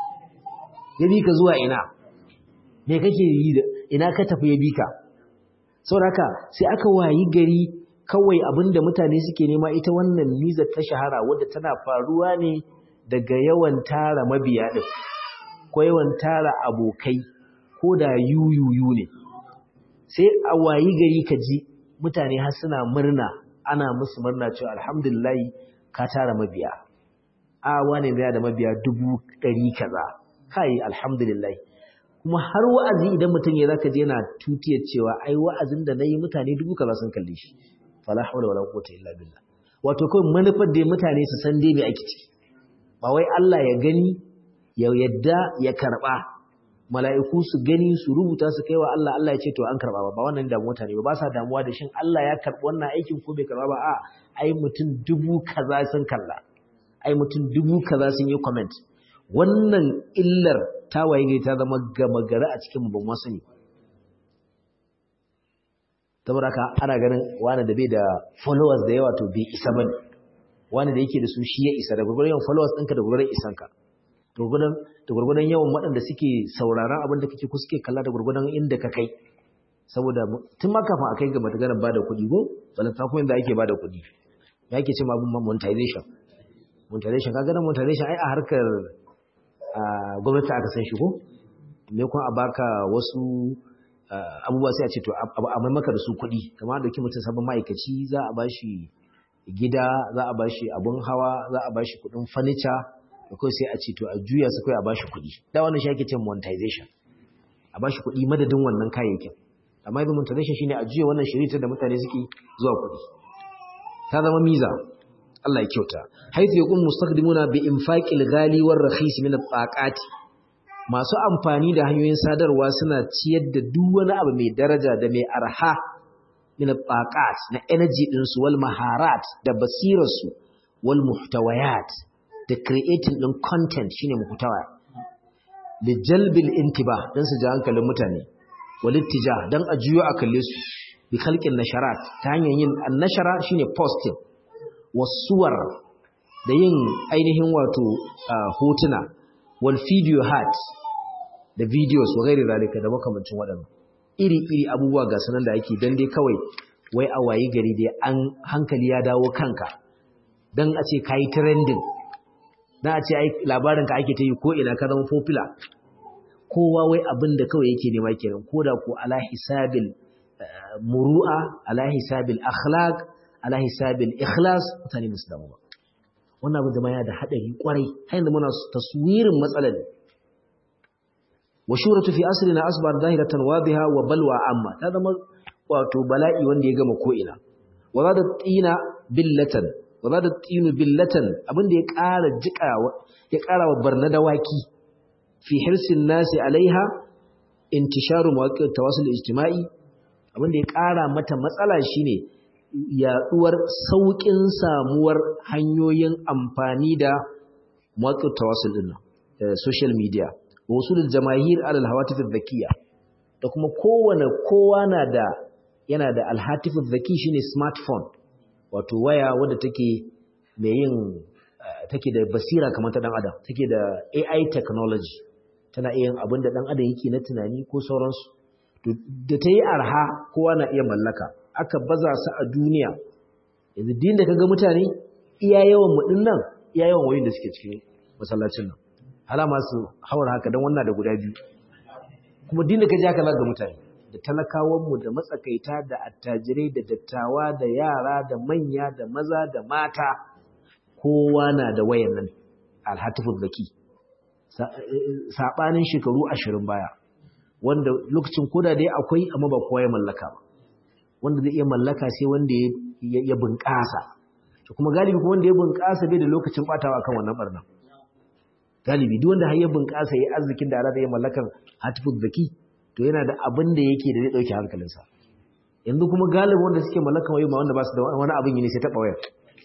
ya bika zuwa ina me kake yi da ina ka tafi ya bika saboda haka sai aka wayi gari kawai abinda mutane suke nema ita wannan mizar ta shahara wadda tana faruwa ne daga yawan tara mabiya din ko yawan tara abokai ko da yuyuyu ne sai a wayi gari ka ji mutane har suna murna ana musu murna cewa alhamdulillah ka tara mabiya a wane da da mabiya dubu ɗari kaza kai alhamdulillah kuma har wa'azi idan mutum ya zaka je yana tutiyar cewa ai wa'azin da nayi mutane dubu kaza sun kalle shi fala hawla wala quwwata illa billah wato kawai manufar da mutane su san dai me ake ciki ba wai Allah ya gani ya yadda ya karba mala'iku su gani su rubuta su kai wa Allah Allah ya ce to an karba ba ba wannan damu mutane ba ba sa damuwa da shin Allah ya karbi wannan aikin ko bai karba ba a ai mutum dubu kaza sun kalla ai mutum dubu kaza sun yi comment wannan illar ta waye ne ta zama gama gari a cikin ban wasu ne saboda haka ana ganin wani da bai da followers da yawa to bai isa bane wani da yake da su shi ya isa da gurgurdan yawan followers ɗinka da gurgurdan isanka da gurgurdan yawan waɗanda suke sauraron abin da kake ko suke kalla da gurgurdan inda ka kai saboda tun ma kafin a kai ga mataganar ba da kuɗi ko balanta kuma inda ake ba da kuɗi ya ke ce ma abin monetization monetization ka ganin monetization ai a harkar gwamnati aka san shi ko me kuma a baka wasu abubuwa sai a ce to a mai maka da su kuɗi kamar da mutum sabon ma'aikaci za a ba shi gida za a ba shi abun hawa za a ba shi kuɗin fanica da kawai sai a ce to a juya su kawai a ba shi kuɗi da wannan shi ake ce monetization a ba shi kuɗi madadin wannan kayayyakin amma yanzu monetization shine a juya wannan shirita da mutane suke zuwa kuɗi ta zama miza Allah ya kyauta haythu yaqum mustaqdimuna bi infaqil ghali war rakhis min at masu amfani da hanyoyin sadarwa suna ciyar da duk wani abu mai daraja da mai arha min at na energy din su wal maharat da basirar su wal muhtawayat da creating din content shine muhtawa li jalbil intibah dan su ji hankalin mutane wal ittijah dan a juyo a kalle su bi khalqin nasharat ta hanyar yin annashara shine posting wasuwar da yin ainihin wato hotuna wal video hat da videos wa gairi zalika da makamancin waɗannan iri-iri abubuwa ga sanan da ake dan dai kawai wai a wayi gari dai an hankali ya dawo kanka dan a ce kai trending dan a ce ai labarin ka ake ta yi ko ina ka zama popular kowa wai abin da kawai yake nema kenan koda ko ala hisabil muru'a ala hisabil akhlaq ala hisabil ikhlas mutane musu damu ba wannan abin zama yana da hadari kwarai har yanzu muna taswirin matsalar wa shuratu fi asrina asbar zahiratan wadiha wa balwa amma ta zama wato bala'i wanda ya gama ko ina wa zada tina billatan wa zada tinu billatan abinda ya ƙara jika ya ƙara wa barna dawaki fi hirsin nasi alaiha intisharu mawaqi' tawasul ijtima'i abinda ya ƙara mata matsala shine yaduwar saukin samuwar hanyoyin amfani da mawaqi' tawasul din social media wasulul jamahir ala alhawatif adh-dhakiyya da kuma kowane kowa na da yana da alhatif adh-dhaki shine smartphone wato waya wadda take mai yin take da basira kamar ta dan adam take da AI technology tana iya yin abin da dan adam yake na tunani ko sauransu da ta yi arha kowa na iya mallaka aka baza su a duniya yanzu din da kaga mutane iya yawan mu dinnan iya yawan wayoyin da suke cikin masallacin nan hala masu haura haka don wannan da guda biyu kuma dinda ka ji haka ga mutane da talakawanmu da matsakaita da attajirai da dattawa da yara da manya da maza da mata kowa na da wayan nan alhatifin zaki saɓanin shekaru ashirin baya wanda lokacin koda dai akwai amma ba kowa ya mallaka ba wanda zai iya mallaka sai wanda ya bunƙasa kuma galibi kuma wanda ya bunƙasa bai da lokacin ɓatawa kan wannan ɓarnan galibi duk wanda har ya bunƙasa ya arzikin da Allah ya mallakan hatifuz zaki to yana da abin da yake da zai dauke hankalinsa yanzu kuma galibi wanda suke mallakan wayo ma wanda ba su da wani abin yi ne sai taɓa wayar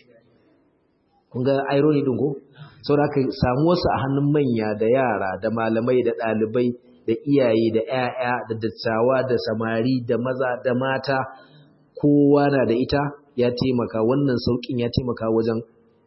kun ga irony din ko saboda haka samuwar su a hannun manya da yara da malamai da ɗalibai da iyaye da ƴaƴa da dattawa da samari da maza da mata kowa na da ita ya taimaka wannan saukin ya taimaka wajen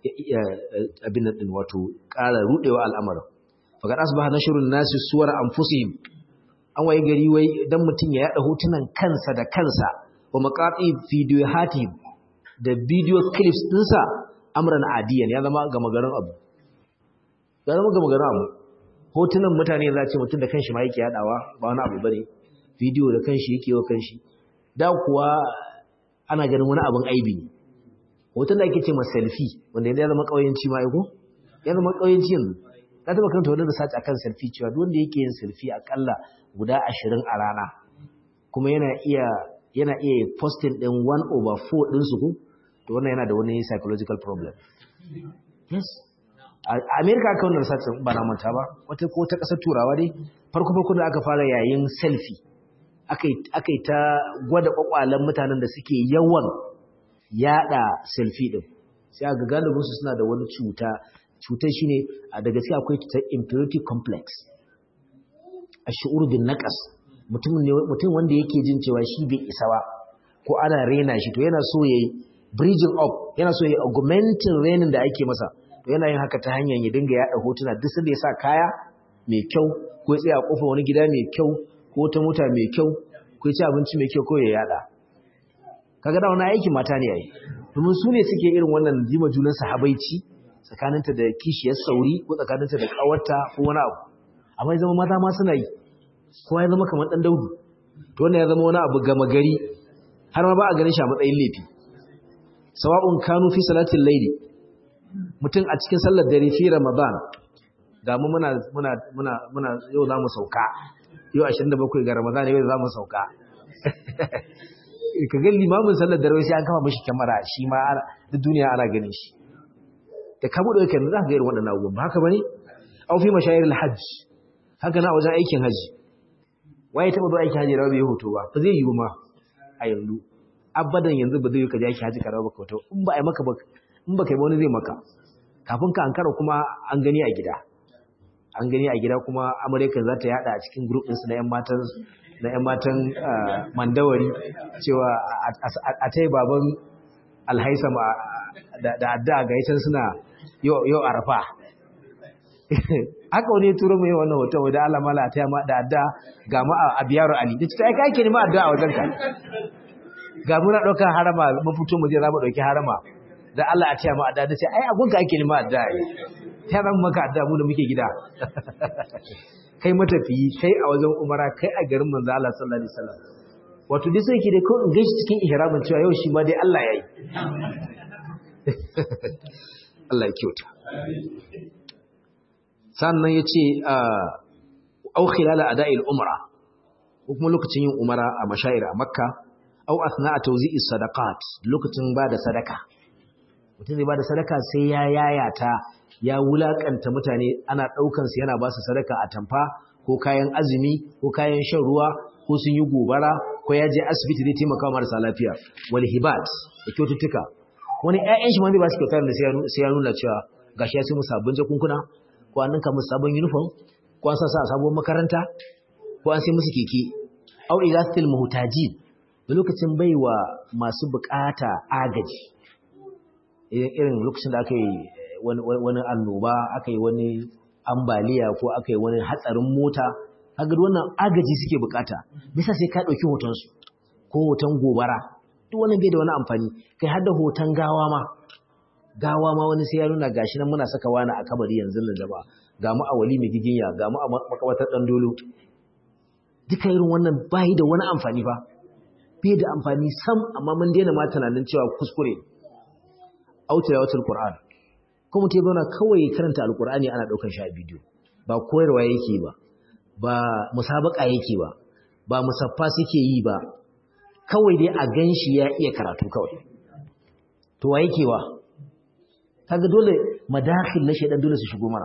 abin nan wato ƙara rudewa al'amarin faqad asbaha nashrun nasi suwar anfusihim an waye gari wai dan mutun ya yada hotunan kansa da kansa wa maqati videohatihim da video clips dinsa amran adiyan ya zama gama garin abu ya zama gama garin abu hotunan mutane za ce mutun da kanshi ma yake yadawa ba wani abu bane video da kanshi yake wa kanshi da kuwa ana ganin wani abin aibi ne hoton da ake ce ma selfie wanda ya zama kauyenci ma aiko ya zama kauyenci yanzu ka taba kanta wani research akan selfie cewa duk wanda yake yin selfie akalla guda 20 a rana kuma yana iya yana iya posting din 1 over 4 din su ko to wannan yana da wani psychological problem yes a America aka wannan research ba na manta ba wata ko ta kasar turawa dai farko farko da aka fara yayin selfie akai akai ta gwada kwakwalen mutanen da suke yawan yada selfie din sai aga galibin su suna da wani cuta cutar shine a da gaske akwai cutar impurity complex ash'ur bin naqas mutum ne mutum wanda yake jin cewa shi bai isa ba ko ana rena shi to yana so yayi bridging up yana so yayi augmenting renin da ake masa to yana yin haka ta hanyar ya dinga yada hotuna duk sanda ya sa kaya mai kyau ko ya tsaya a kofar wani gida mai kyau ko ta mota mai kyau ko ya ci abinci mai kyau ko ya yada kaga da wani aikin mata ne yayi domin su ne suke irin wannan jima junan sahabaici tsakaninta da kishiyar sauri ko tsakaninta da kawarta ko wani abu amma ya zama mata ma suna yi kowa ya zama kamar dan daudu to wannan ya zama wani abu gama gari har ma ba a ganin shi a matsayin laifi sawa'un kanu fi salatin layli mutum a cikin sallar dare fi ramadan ga mu muna muna muna muna yau za mu sauka yau 27 ga ramadan yau za mu sauka ka ga limamin sallar dare sai an kama mishi kyamara shi ma duk duniya ana ganin shi da ka buɗe kan za ka ga irin waɗannan abubuwan ba haka bane au fi mashayir alhajj haka na wajen aikin haji waye taba zuwa aikin haji rawa bai hoto ba ba zai yi ma a yanzu abadan yanzu ba zai yi ka je aikin haji ka rawa baka hoto in ba ai maka ba in ba kai ba wani zai maka kafin ka ankara kuma an gani a gida an gani a gida kuma amurka za ta yada a cikin group ɗinsu na 'yan matan na 'yan matan mandawari cewa a ta yi baban alhaisam da adda ga yacin suna yau arafa haka wani turo mai wannan hoton wadda alamala ta yamma da adda ga ma a biyar ali da cita aika ake nema adda a wajen ka ga muna ɗaukar harama mafito mu je za mu ɗauki harama da Allah a taya mu adda da ce ai abunka ake nema adda ai ta zan maka adda mu da muke gida kai matafiyi kai a wajen umara kai a garin manzo Allah sallallahu alaihi wasallam wato dai sai ke da ko in gaishe cikin ihramin cewa yau shi ma dai Allah yayi Allah ya kyauta sannan yace au khilala ada'il umra ko kuma lokacin yin umara a mashair a makka au athna'a tawzi'i sadaqat lokacin bada sadaka mutum zai bada sadaka sai ya yayata ya wulakanta mutane ana daukan su yana ba su sadaka a tamfa ko kayan azumi ko kayan shan ruwa ko sun yi gobara ko ya je asibiti zai taimaka marasa lafiya wal hibat da kyaututtuka wani ƴaƴan shi ma zai ba su kyautar da sai ya nuna cewa gashi ya sai mu sabbin jakunkuna ko an ninka musu sabon uniform ko an sa a sabuwar makaranta ko an sai musu keke au ilatil muhtajin da lokacin baiwa masu bukata agaji irin lokacin da aka yi wani annoba aka yi wani ambaliya ko aka yi wani hatsarin mota kaga wannan agaji suke bukata bisa sai ka dauki hoton su ko hoton gobara duk wannan bai da wani amfani kai har da hoton gawa ma gawa ma wani sai ya nuna gashi nan muna saka wani a kabari yanzu nan jama'a ga mu a wali mai giginya ga mu a makabatar dan dolo duka irin wannan bai da wani amfani ba bai da amfani sam amma mun daina ma tunanin cewa kuskure auta yawatul qur'an kuma mutum ya zauna kawai karanta alqur'ani ana daukar shi a bidiyo ba koyarwa yake ba ba musabaka yake ba ba musaffa suke yi ba kawai dai a ganshi ya iya karatu kawai to wa yake wa kaga dole madakhil na shedan dole su shigo mana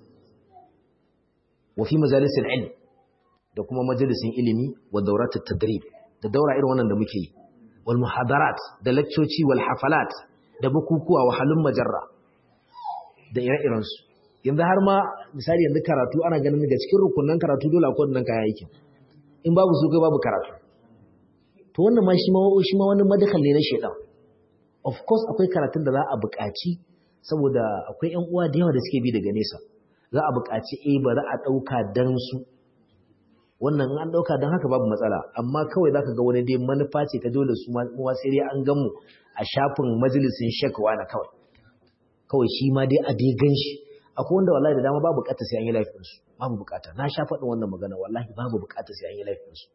wa fi majalisil ilm da kuma majalisin ilimi wa dawratut tadrib da daura irin wannan da muke yi wal muhadarat da leccoci wal hafalat da bukukuwa wa halun majarra da ire-iren su yanzu har ma misali yanzu karatu ana ganin daga cikin rukunan karatu dole akwai wannan kayan aikin in babu su kai babu karatu to wannan ma shi ma shi ma wani madakal ne na shedan of course akwai karatun da za a buƙaci saboda akwai ƴan uwa da yawa da suke bi daga nesa za a buƙaci eh bari a ɗauka dan su wannan an ɗauka don haka babu matsala amma kawai za ka ga wani dai manufa ce ta dole su ma sai dai an gan mu a shafin majalisin shekwa na kawai kawai shi ma dai a dai gan shi akwai wanda wallahi da dama babu bukata sai an yi laifin su babu bukata na sha faɗin wannan magana wallahi babu bukata sai an yi laifin su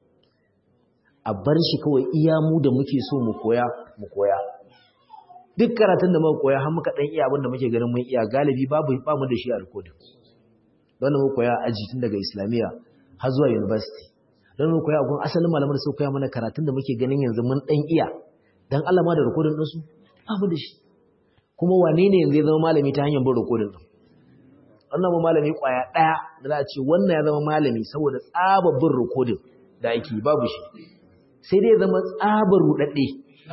a bar shi kawai iya mu da muke so mu koya mu koya duk karatun da muka koya har muka dan iya abin da muke ganin mun iya galibi babu ba mu da shi a rikodin don mu koya aji tun daga islamiyya har zuwa university don mu koya gun asalin malaman da suka koya mana karatun da muke ganin yanzu mun dan iya dan Allah ma da rikodin din su babu da shi kuma wane ne yanzu ya zama malami ta hanyar bin rikodin din wannan malami kwaya daya da za a ce wannan ya zama malami saboda tsabar bin rikodin da ake babu shi sai dai zama tsabar rudadde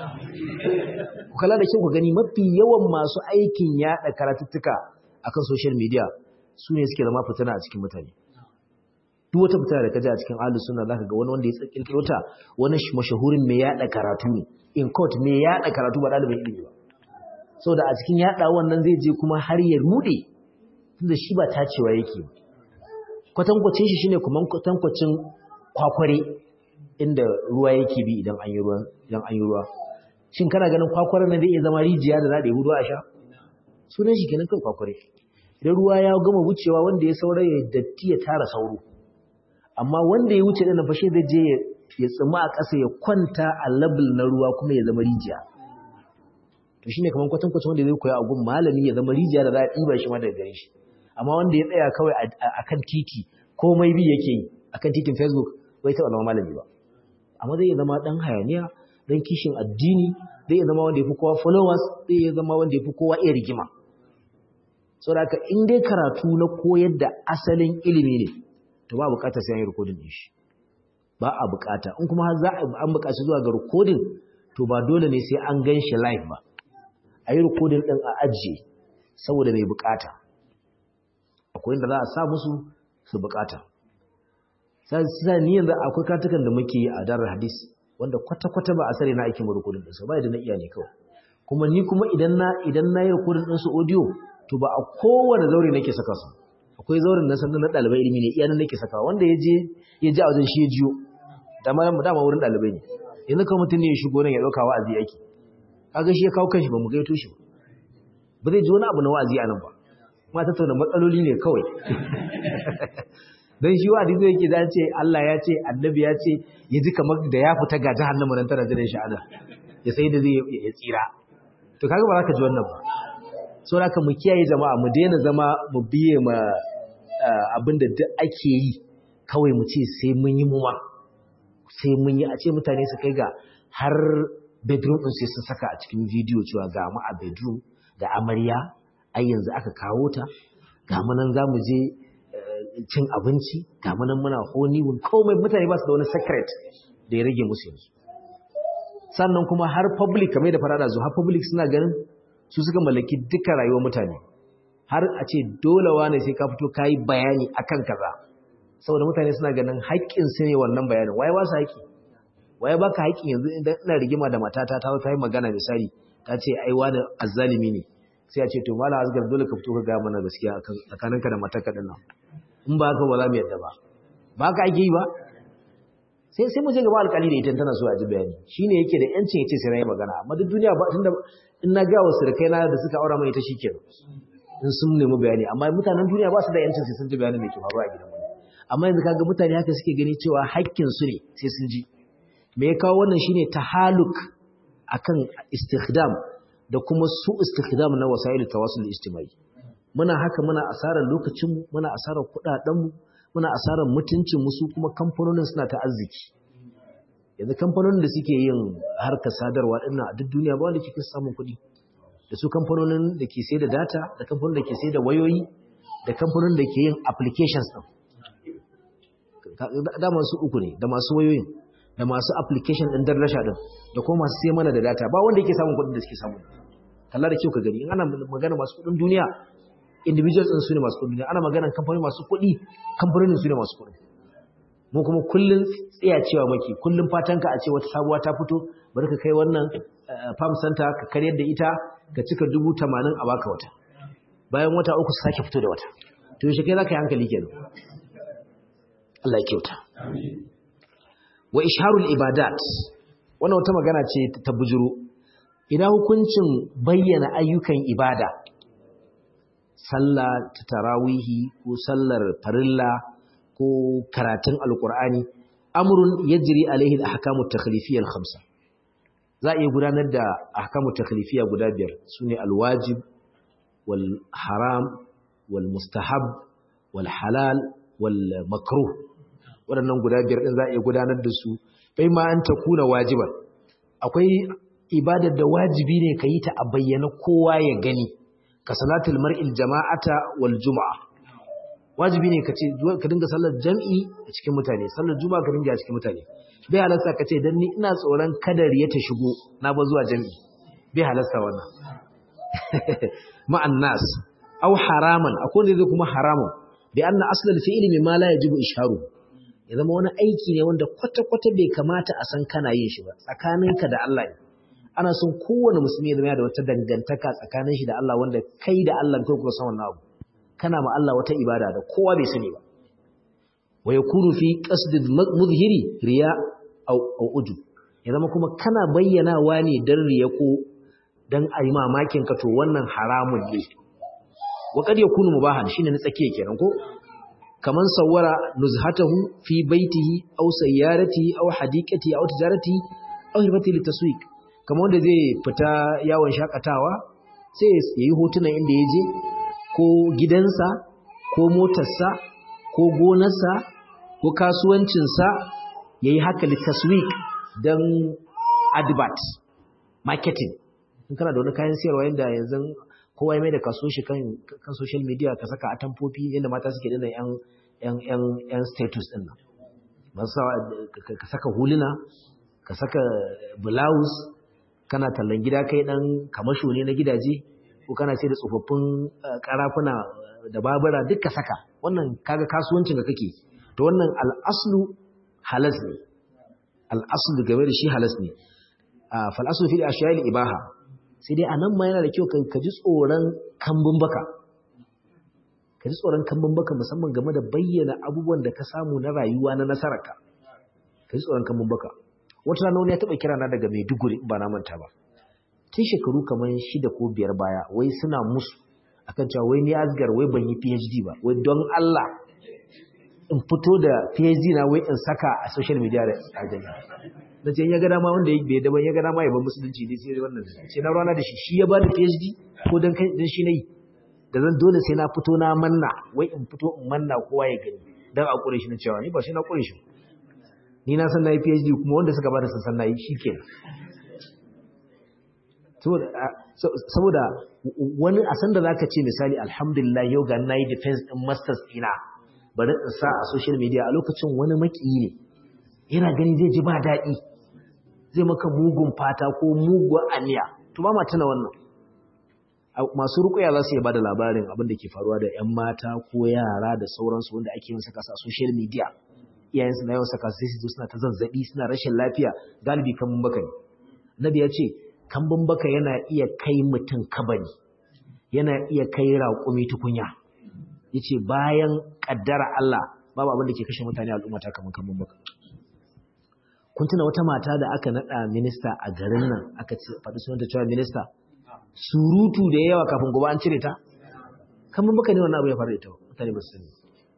ku kalla da kyau ku gani mafi yawan masu aikin yada karatuttuka akan social media su ne suke zama fitina a cikin mutane duk wata fitina da kaji a cikin ahlus sunna zaka ga wani wanda ya kirkiro ta wani mashahurin mai yada karatu ne in court mai yada karatu ba dalibin ilimi ba saboda a cikin yada wannan zai je kuma har ya rude tunda shi ba tacewa yake kwatankwacin shi shine kuma kwatankwacin kwakware inda ruwa yake bi idan an yi ruwa idan an yi ruwa shin kana ganin kwakware nan zai iya zama rijiya da za da yi ruwa a sha sunan shi kenan kan kwakware idan ruwa ya gama wucewa wanda ya saura ya datti ya tara sauro amma wanda ya wuce dana fashe zai je ya tsima a ƙasa ya kwanta a labul na ruwa kuma ya zama rijiya to shine kaman kwatankwacin wanda zai koya a gun malami ya zama rijiya da za a ɗiba shi ma daga gare shi amma wanda ya tsaya kawai a kan titi komai bi yake yi a kan titin facebook bai taɓa zama malami ba amma zai zama ɗan hayaniya ɗan kishin addini zai zama wanda ya fi kowa followers zai zama wanda ya fi kowa iya rigima saboda haka in dai karatu na koyar da asalin ilimi ne to ba bukatar sai an yi rikodin din shi ba a bukata in kuma za an bukaci zuwa ga rikodin to ba dole ne sai an gan shi live ba a yi rikodin din a ajiye saboda mai bukata akwai inda za a sa musu su bukata sai ni yanzu akwai katukan da muke a darar hadis wanda kwata-kwata ba a sare na aikin rikodin din su ba da na iya ne kawai kuma ni kuma idan na idan na yi rikodin din su audio to ba a kowane zaure nake saka su akwai zauren na sannan na ɗalibai ilimi ne iyanan nake saka wanda ya je ya ji a wajen shi ya jiyo dama dama wurin ɗalibai ne yanzu kawai mutum ne ya shigo nan ya ɗauka wa'azi yake kaga shi ya kawo kanshi ba mu gaito shi ba zai ji wani abu na wa'azi a nan ba ma tattauna matsaloli ne kawai dan shi wa'azi zai yake da ce Allah ya ce annabi ya ce ya ji kamar da ya fita ga jahannama nan tana jiran shi ana ya sai da zai ya tsira to kaga ba za ka ji wannan ba sau haka mu kiyaye jama'a mu daina zama mu biye ma abin da duk ake yi kawai mu ce sai mun yi muma sai mun yi a ce mutane su kai ga har bedroom ɗin sai sun saka a cikin bidiyo cewa ga mu a bedroom da amarya ai yanzu aka kawo ta ga mu nan za mu je cin abinci ga mu nan muna honeymoon komai mutane ba su da wani secret da ya rage musu yanzu sannan kuma har public kamar da farada zo har public suna ganin su suka mallaki duka rayuwar mutane har a ce dole wane sai ka fito kayi bayani akan kaza saboda mutane suna ganin haƙƙin su ne wannan bayanin waye ba su haƙƙi waye baka haƙƙi yanzu idan ina rigima da matata ta ta yi magana misali ta ce ai wani azzalimi ne sai a ce to mala azgar dole ka fito ka ga mana gaskiya tsakaninka da matarka din nan in ba haka ba za mu yadda ba ba ka ake yi ba sai sai mu je gaba alƙali da ita tana so a ji bayani shine yake da yancin ya ce sai na yi magana amma duk duniya ba tunda in na ga wasu kai na da suka aura mai ita shikenan in sun nemi bayani amma mutanen duniya ba su da yancin sai sun ji bayanin da ke faruwa a gidan wani amma yanzu kaga mutane haka suke gani cewa haƙƙin su ne sai sun ji me ya kawo wannan shine tahaluk akan istikhdam da kuma su istikhdam na wasailu tawassul ijtimai muna haka muna asarar lokacin mu muna asarar kudaden mu muna asarar mutuncin mu su kuma kamfanonin suna ta arziki yanzu kamfanonin da suke yin harkar sadarwa dinnan a duk duniya ba wanda kike samun kuɗi da su kamfanonin da ke sai da data da kamfanonin da ke sai da wayoyi da kamfanonin da ke yin applications din da masu uku ne da masu wayoyin da masu application din darlasha din da kuma masu sai mana da data ba wanda yake samun kuɗin da suke samu kalla da kyau ka gani in ana magana masu kuɗin duniya individuals din su ne masu kuɗin duniya ana magana kamfanoni masu kuɗi kamfanonin su ne masu kuɗi mu kuma kullun tsaya cewa maki kullun fatanka a ce wata sabuwa ta fito bari ka kai wannan farm center ka karyar da ita ka cika dubu tamanin a baka wata bayan wata uku su sake fito da wata to yaushe kai za ka yi hankali kenan Allah ya kyauta wa isharul ibadat wannan wata magana ce ta bujuro idan hukuncin bayyana ayyukan ibada sallah ta tarawihi ko sallar farilla ko karatun alqur'ani amrun yajri alaihi al-ahkamu at-takhlifiyya al-khamsa za a iya gudanar da ahkamu taklifiya guda biyar sune alwajib wal haram wal mustahab wal halal wal makruh waɗannan guda biyar din za a iya gudanar da su bai ma an takuna wajiban akwai ibadar da wajibi ne ka yi ta a bayyana kowa ya gani ka salatul mar'il jama'ata wal juma'a wajibi ne ka ce ka dinga sallar jam'i a cikin mutane sallar juma'a ka dinga a cikin mutane bai halasta ka ce dan ni ina tsoron kadar ya ta shigo na ba zuwa jam'i bai halasta wannan ma'an nas aw haraman akwai ne kuma haramun bi anna aslal fi'li mimma la yajibu isharu ya zama wani aiki ne wanda kwata kwata bai kamata a san kana yin shi ba tsakaninka da Allah ne ana son kowane musulmi ya zama da wata dangantaka tsakanin shi da Allah wanda kai da Allah kai kuka san wannan abu kana ma Allah wata ibada da kowa bai sani ba wa yakunu fi qasdil mudhhiri riya aw uju ya zama kuma kana bayyanawa ne dan riya ko dan ayi mamakin ka to wannan haramun ne wa kad yakunu mubahan shine na tsakiye kenan ko kaman sawara nuzhatahu fi baitihi aw sayyaratihi aw hadiqatihi aw tijaratihi aw hirbati litaswiq kaman wanda zai fita yawon shakatawa sai yayi hotunan inda ya je ko gidansa ko motarsa ko gonarsa ko kasuwancinsa ya yi haka litaswik don advert marketing in kana da wani kayan siyarwa yadda yanzu kowa ya mai da kaso shi kan social media ka saka atamfofi yadda mata suke dina yan status din nan ka saka huluna ka saka blouse kana tallan gida kai dan kamasho ne na gidaje ko kana sai da tsofaffin karafuna da babura duk ka saka wannan kaga kasuwancin da kake to wannan al'aslu halas ne al'aslu game da shi halas ne fal aslu fil ashya'il ibaha sai dai anan ma yana da kyau ka ji tsoron kambun baka ka ji tsoron kambun baka musamman game da bayyana abubuwan da ka samu na rayuwa na nasararka ka ji tsoron kambun baka wata rana wani ya taɓa kira na daga Maiduguri ba na manta ba tun shekaru kamar shida ko biyar baya wai suna musu akan cewa wai ni asgar wai ban yi PhD ba wai don Allah in fito da PhD na wai in saka a social media da aljanna na ce ya ga dama wanda ya bai daban ya ga dama ya bar musulunci dai sai wannan sai na rana da shi shi ya ba da PhD ko dan kai dan shi nayi da zan dole sai na fito na manna wai in fito in manna kowa ya gani dan a kure shi na cewa ni ba shi na kure shi ni na san na yi PhD kuma wanda suka bada sun san na yi shikenan saboda wani a sanda zaka ce misali alhamdulillah yau ga nayi defense din masters ina bari in sa a social media a lokacin wani makiyi ne yana gani zai ji ba daɗi zai maka mugun fata ko mugun aniya to ba ma tuna wannan masu rukuya za su iya bada labarin abin da ke faruwa da 'yan mata ko yara da sauransu wanda ake yin saka a social media iyayensu na yawan saka sai su suna ta zazzabi suna rashin lafiya galibi kan baka ne nabi ya ce kambun baka yana iya kai mutum kabari yana iya kai raƙumi tukunya ya ce bayan ƙaddara Allah babu abin da ke kashe mutane al'ummata kamar kambun baka kun tuna wata mata da aka naɗa minista a garin nan aka faɗi sunanta cewa minista surutu da yawa kafin gobe an cire ta kambun baka ne wannan abu ya faru da ita mutane ba su sani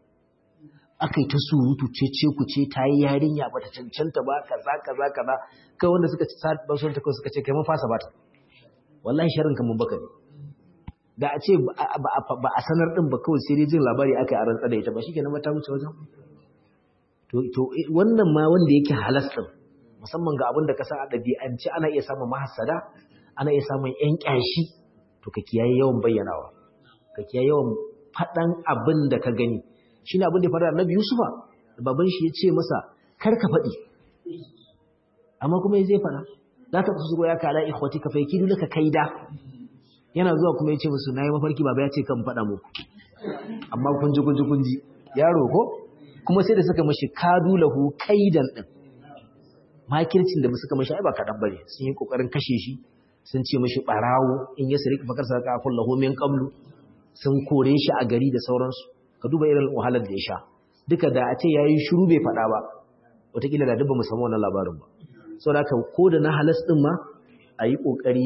aka yi ta surutu ce ce ku ce ta yi yarinya ba ta cancanta ba kaza kaza kaza kai wanda suka ci ba sun ta suka ce kai mun fasa bata wallahi sharrin kan mun baka ne da a ce ba a sanar din ba kawai sai dai jin labari aka yi a rantsa da ita ba shikenan ba ta wuce wajen to to wannan ma wanda yake halas din musamman ga abin da ka san a ɗabi'ance ana iya samun mahassada ana iya samun yan kyashi to ka kiyaye yawan bayyanawa ka kiyaye yawan faɗan abin da ka gani shi ne abin da ya faru da annabi Yusufa da baban shi ya ce masa kar ka faɗi amma kuma ya zai faɗa za ka kusa ya kala ikhwati ka faiki dole ka kaida yana zuwa kuma ya ce musu na yi mafarki baba ya ce kan faɗa muku amma kun ji kun ji kun ji yaro ko kuma sai da suka mashi kadu lahu kaidan din makircin da suka mashi ai ba kaɗan bane sun yi kokarin kashe shi sun ce mashi barawo in ya sirri fakar sarka kullahu min qablu sun kore shi a gari da sauransu ka duba irin wahalar da ya sha duka da a ce ya yi shuru bai faɗa ba wataƙila da dubba musamman wannan labarin ba sau da ko da na halas ɗin ma a yi ƙoƙari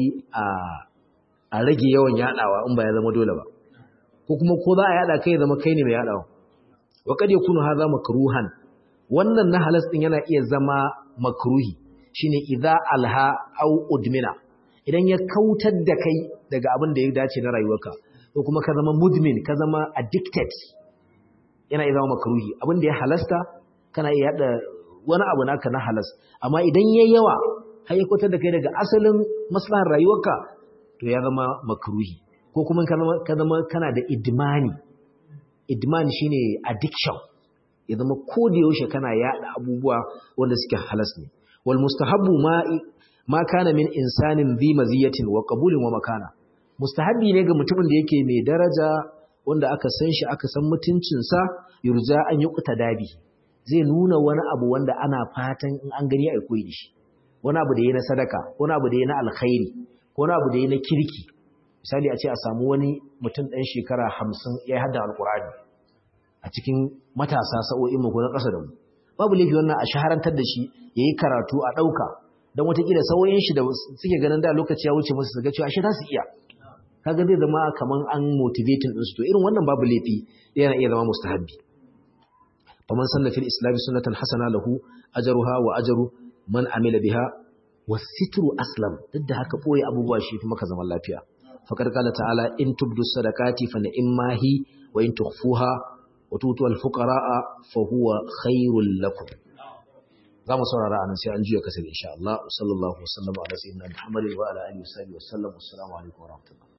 a rage yawan yaɗawa in ba ya zama dole ba ko kuma ko za a yaɗa kai ya zama kai ne mai yaɗawa wa kad yakunu hadha makruhan wannan na halas ɗin yana iya zama makruhi shine idza alha aw udmina idan ya kautar da kai daga abin da ya dace na rayuwarka ko kuma ka zama mudmin ka zama addicted yana iya zama makruhi abin da ya halasta kana iya yada wani abu naka na halas amma idan yayi yawa har ya kwatar da kai daga asalin maslahar rayuwarka to ya zama makruhi ko kuma ka zama ka zama kana da idmani idman shine addiction ya zama ko da yaushe kana yada abubuwa wanda suke halas ne wal mustahabbu ma ma kana min insanin dhi maziyatin wa qabulin wa makana mustahabbi ne ga mutumin da yake mai daraja wanda aka san shi aka san mutuncinsa yurja an yi dabi zai nuna wani abu wanda ana fatan in an gani a koyi shi wani abu da ya na sadaka wani abu da ya na alkhairi wani abu da ya na kirki misali a ce a samu wani mutum ɗan shekara hamsin ya hada alkurani a cikin matasa sa'o'in mu ko na ƙasa da mu babu laifi wannan a shaharantar da shi ya yi karatu a ɗauka don watakila sauyin shi da suke ganin da lokaci ya wuce musu su ga cewa shi za su iya kaga zai zama kaman an motivating din su to irin wannan babu laifi yana iya zama mustahabbi faman sanna fil islam sunnatan hasana lahu ajruha wa ajru man amila biha wasitru aslam duk da haka boye abubuwa shi fi maka zaman lafiya faqad qala ta'ala in tubdu sadaqati fa ni'ma hi wa in tukhfuha wa tutu al fuqara fa huwa khairul lakum zamu saurara anan sai an juya kasar insha Allah sallallahu alaihi wa sallam ala sayyidina Muhammadin wa ala alihi wa sahbihi wa sallam assalamu alaikum wa rahmatullahi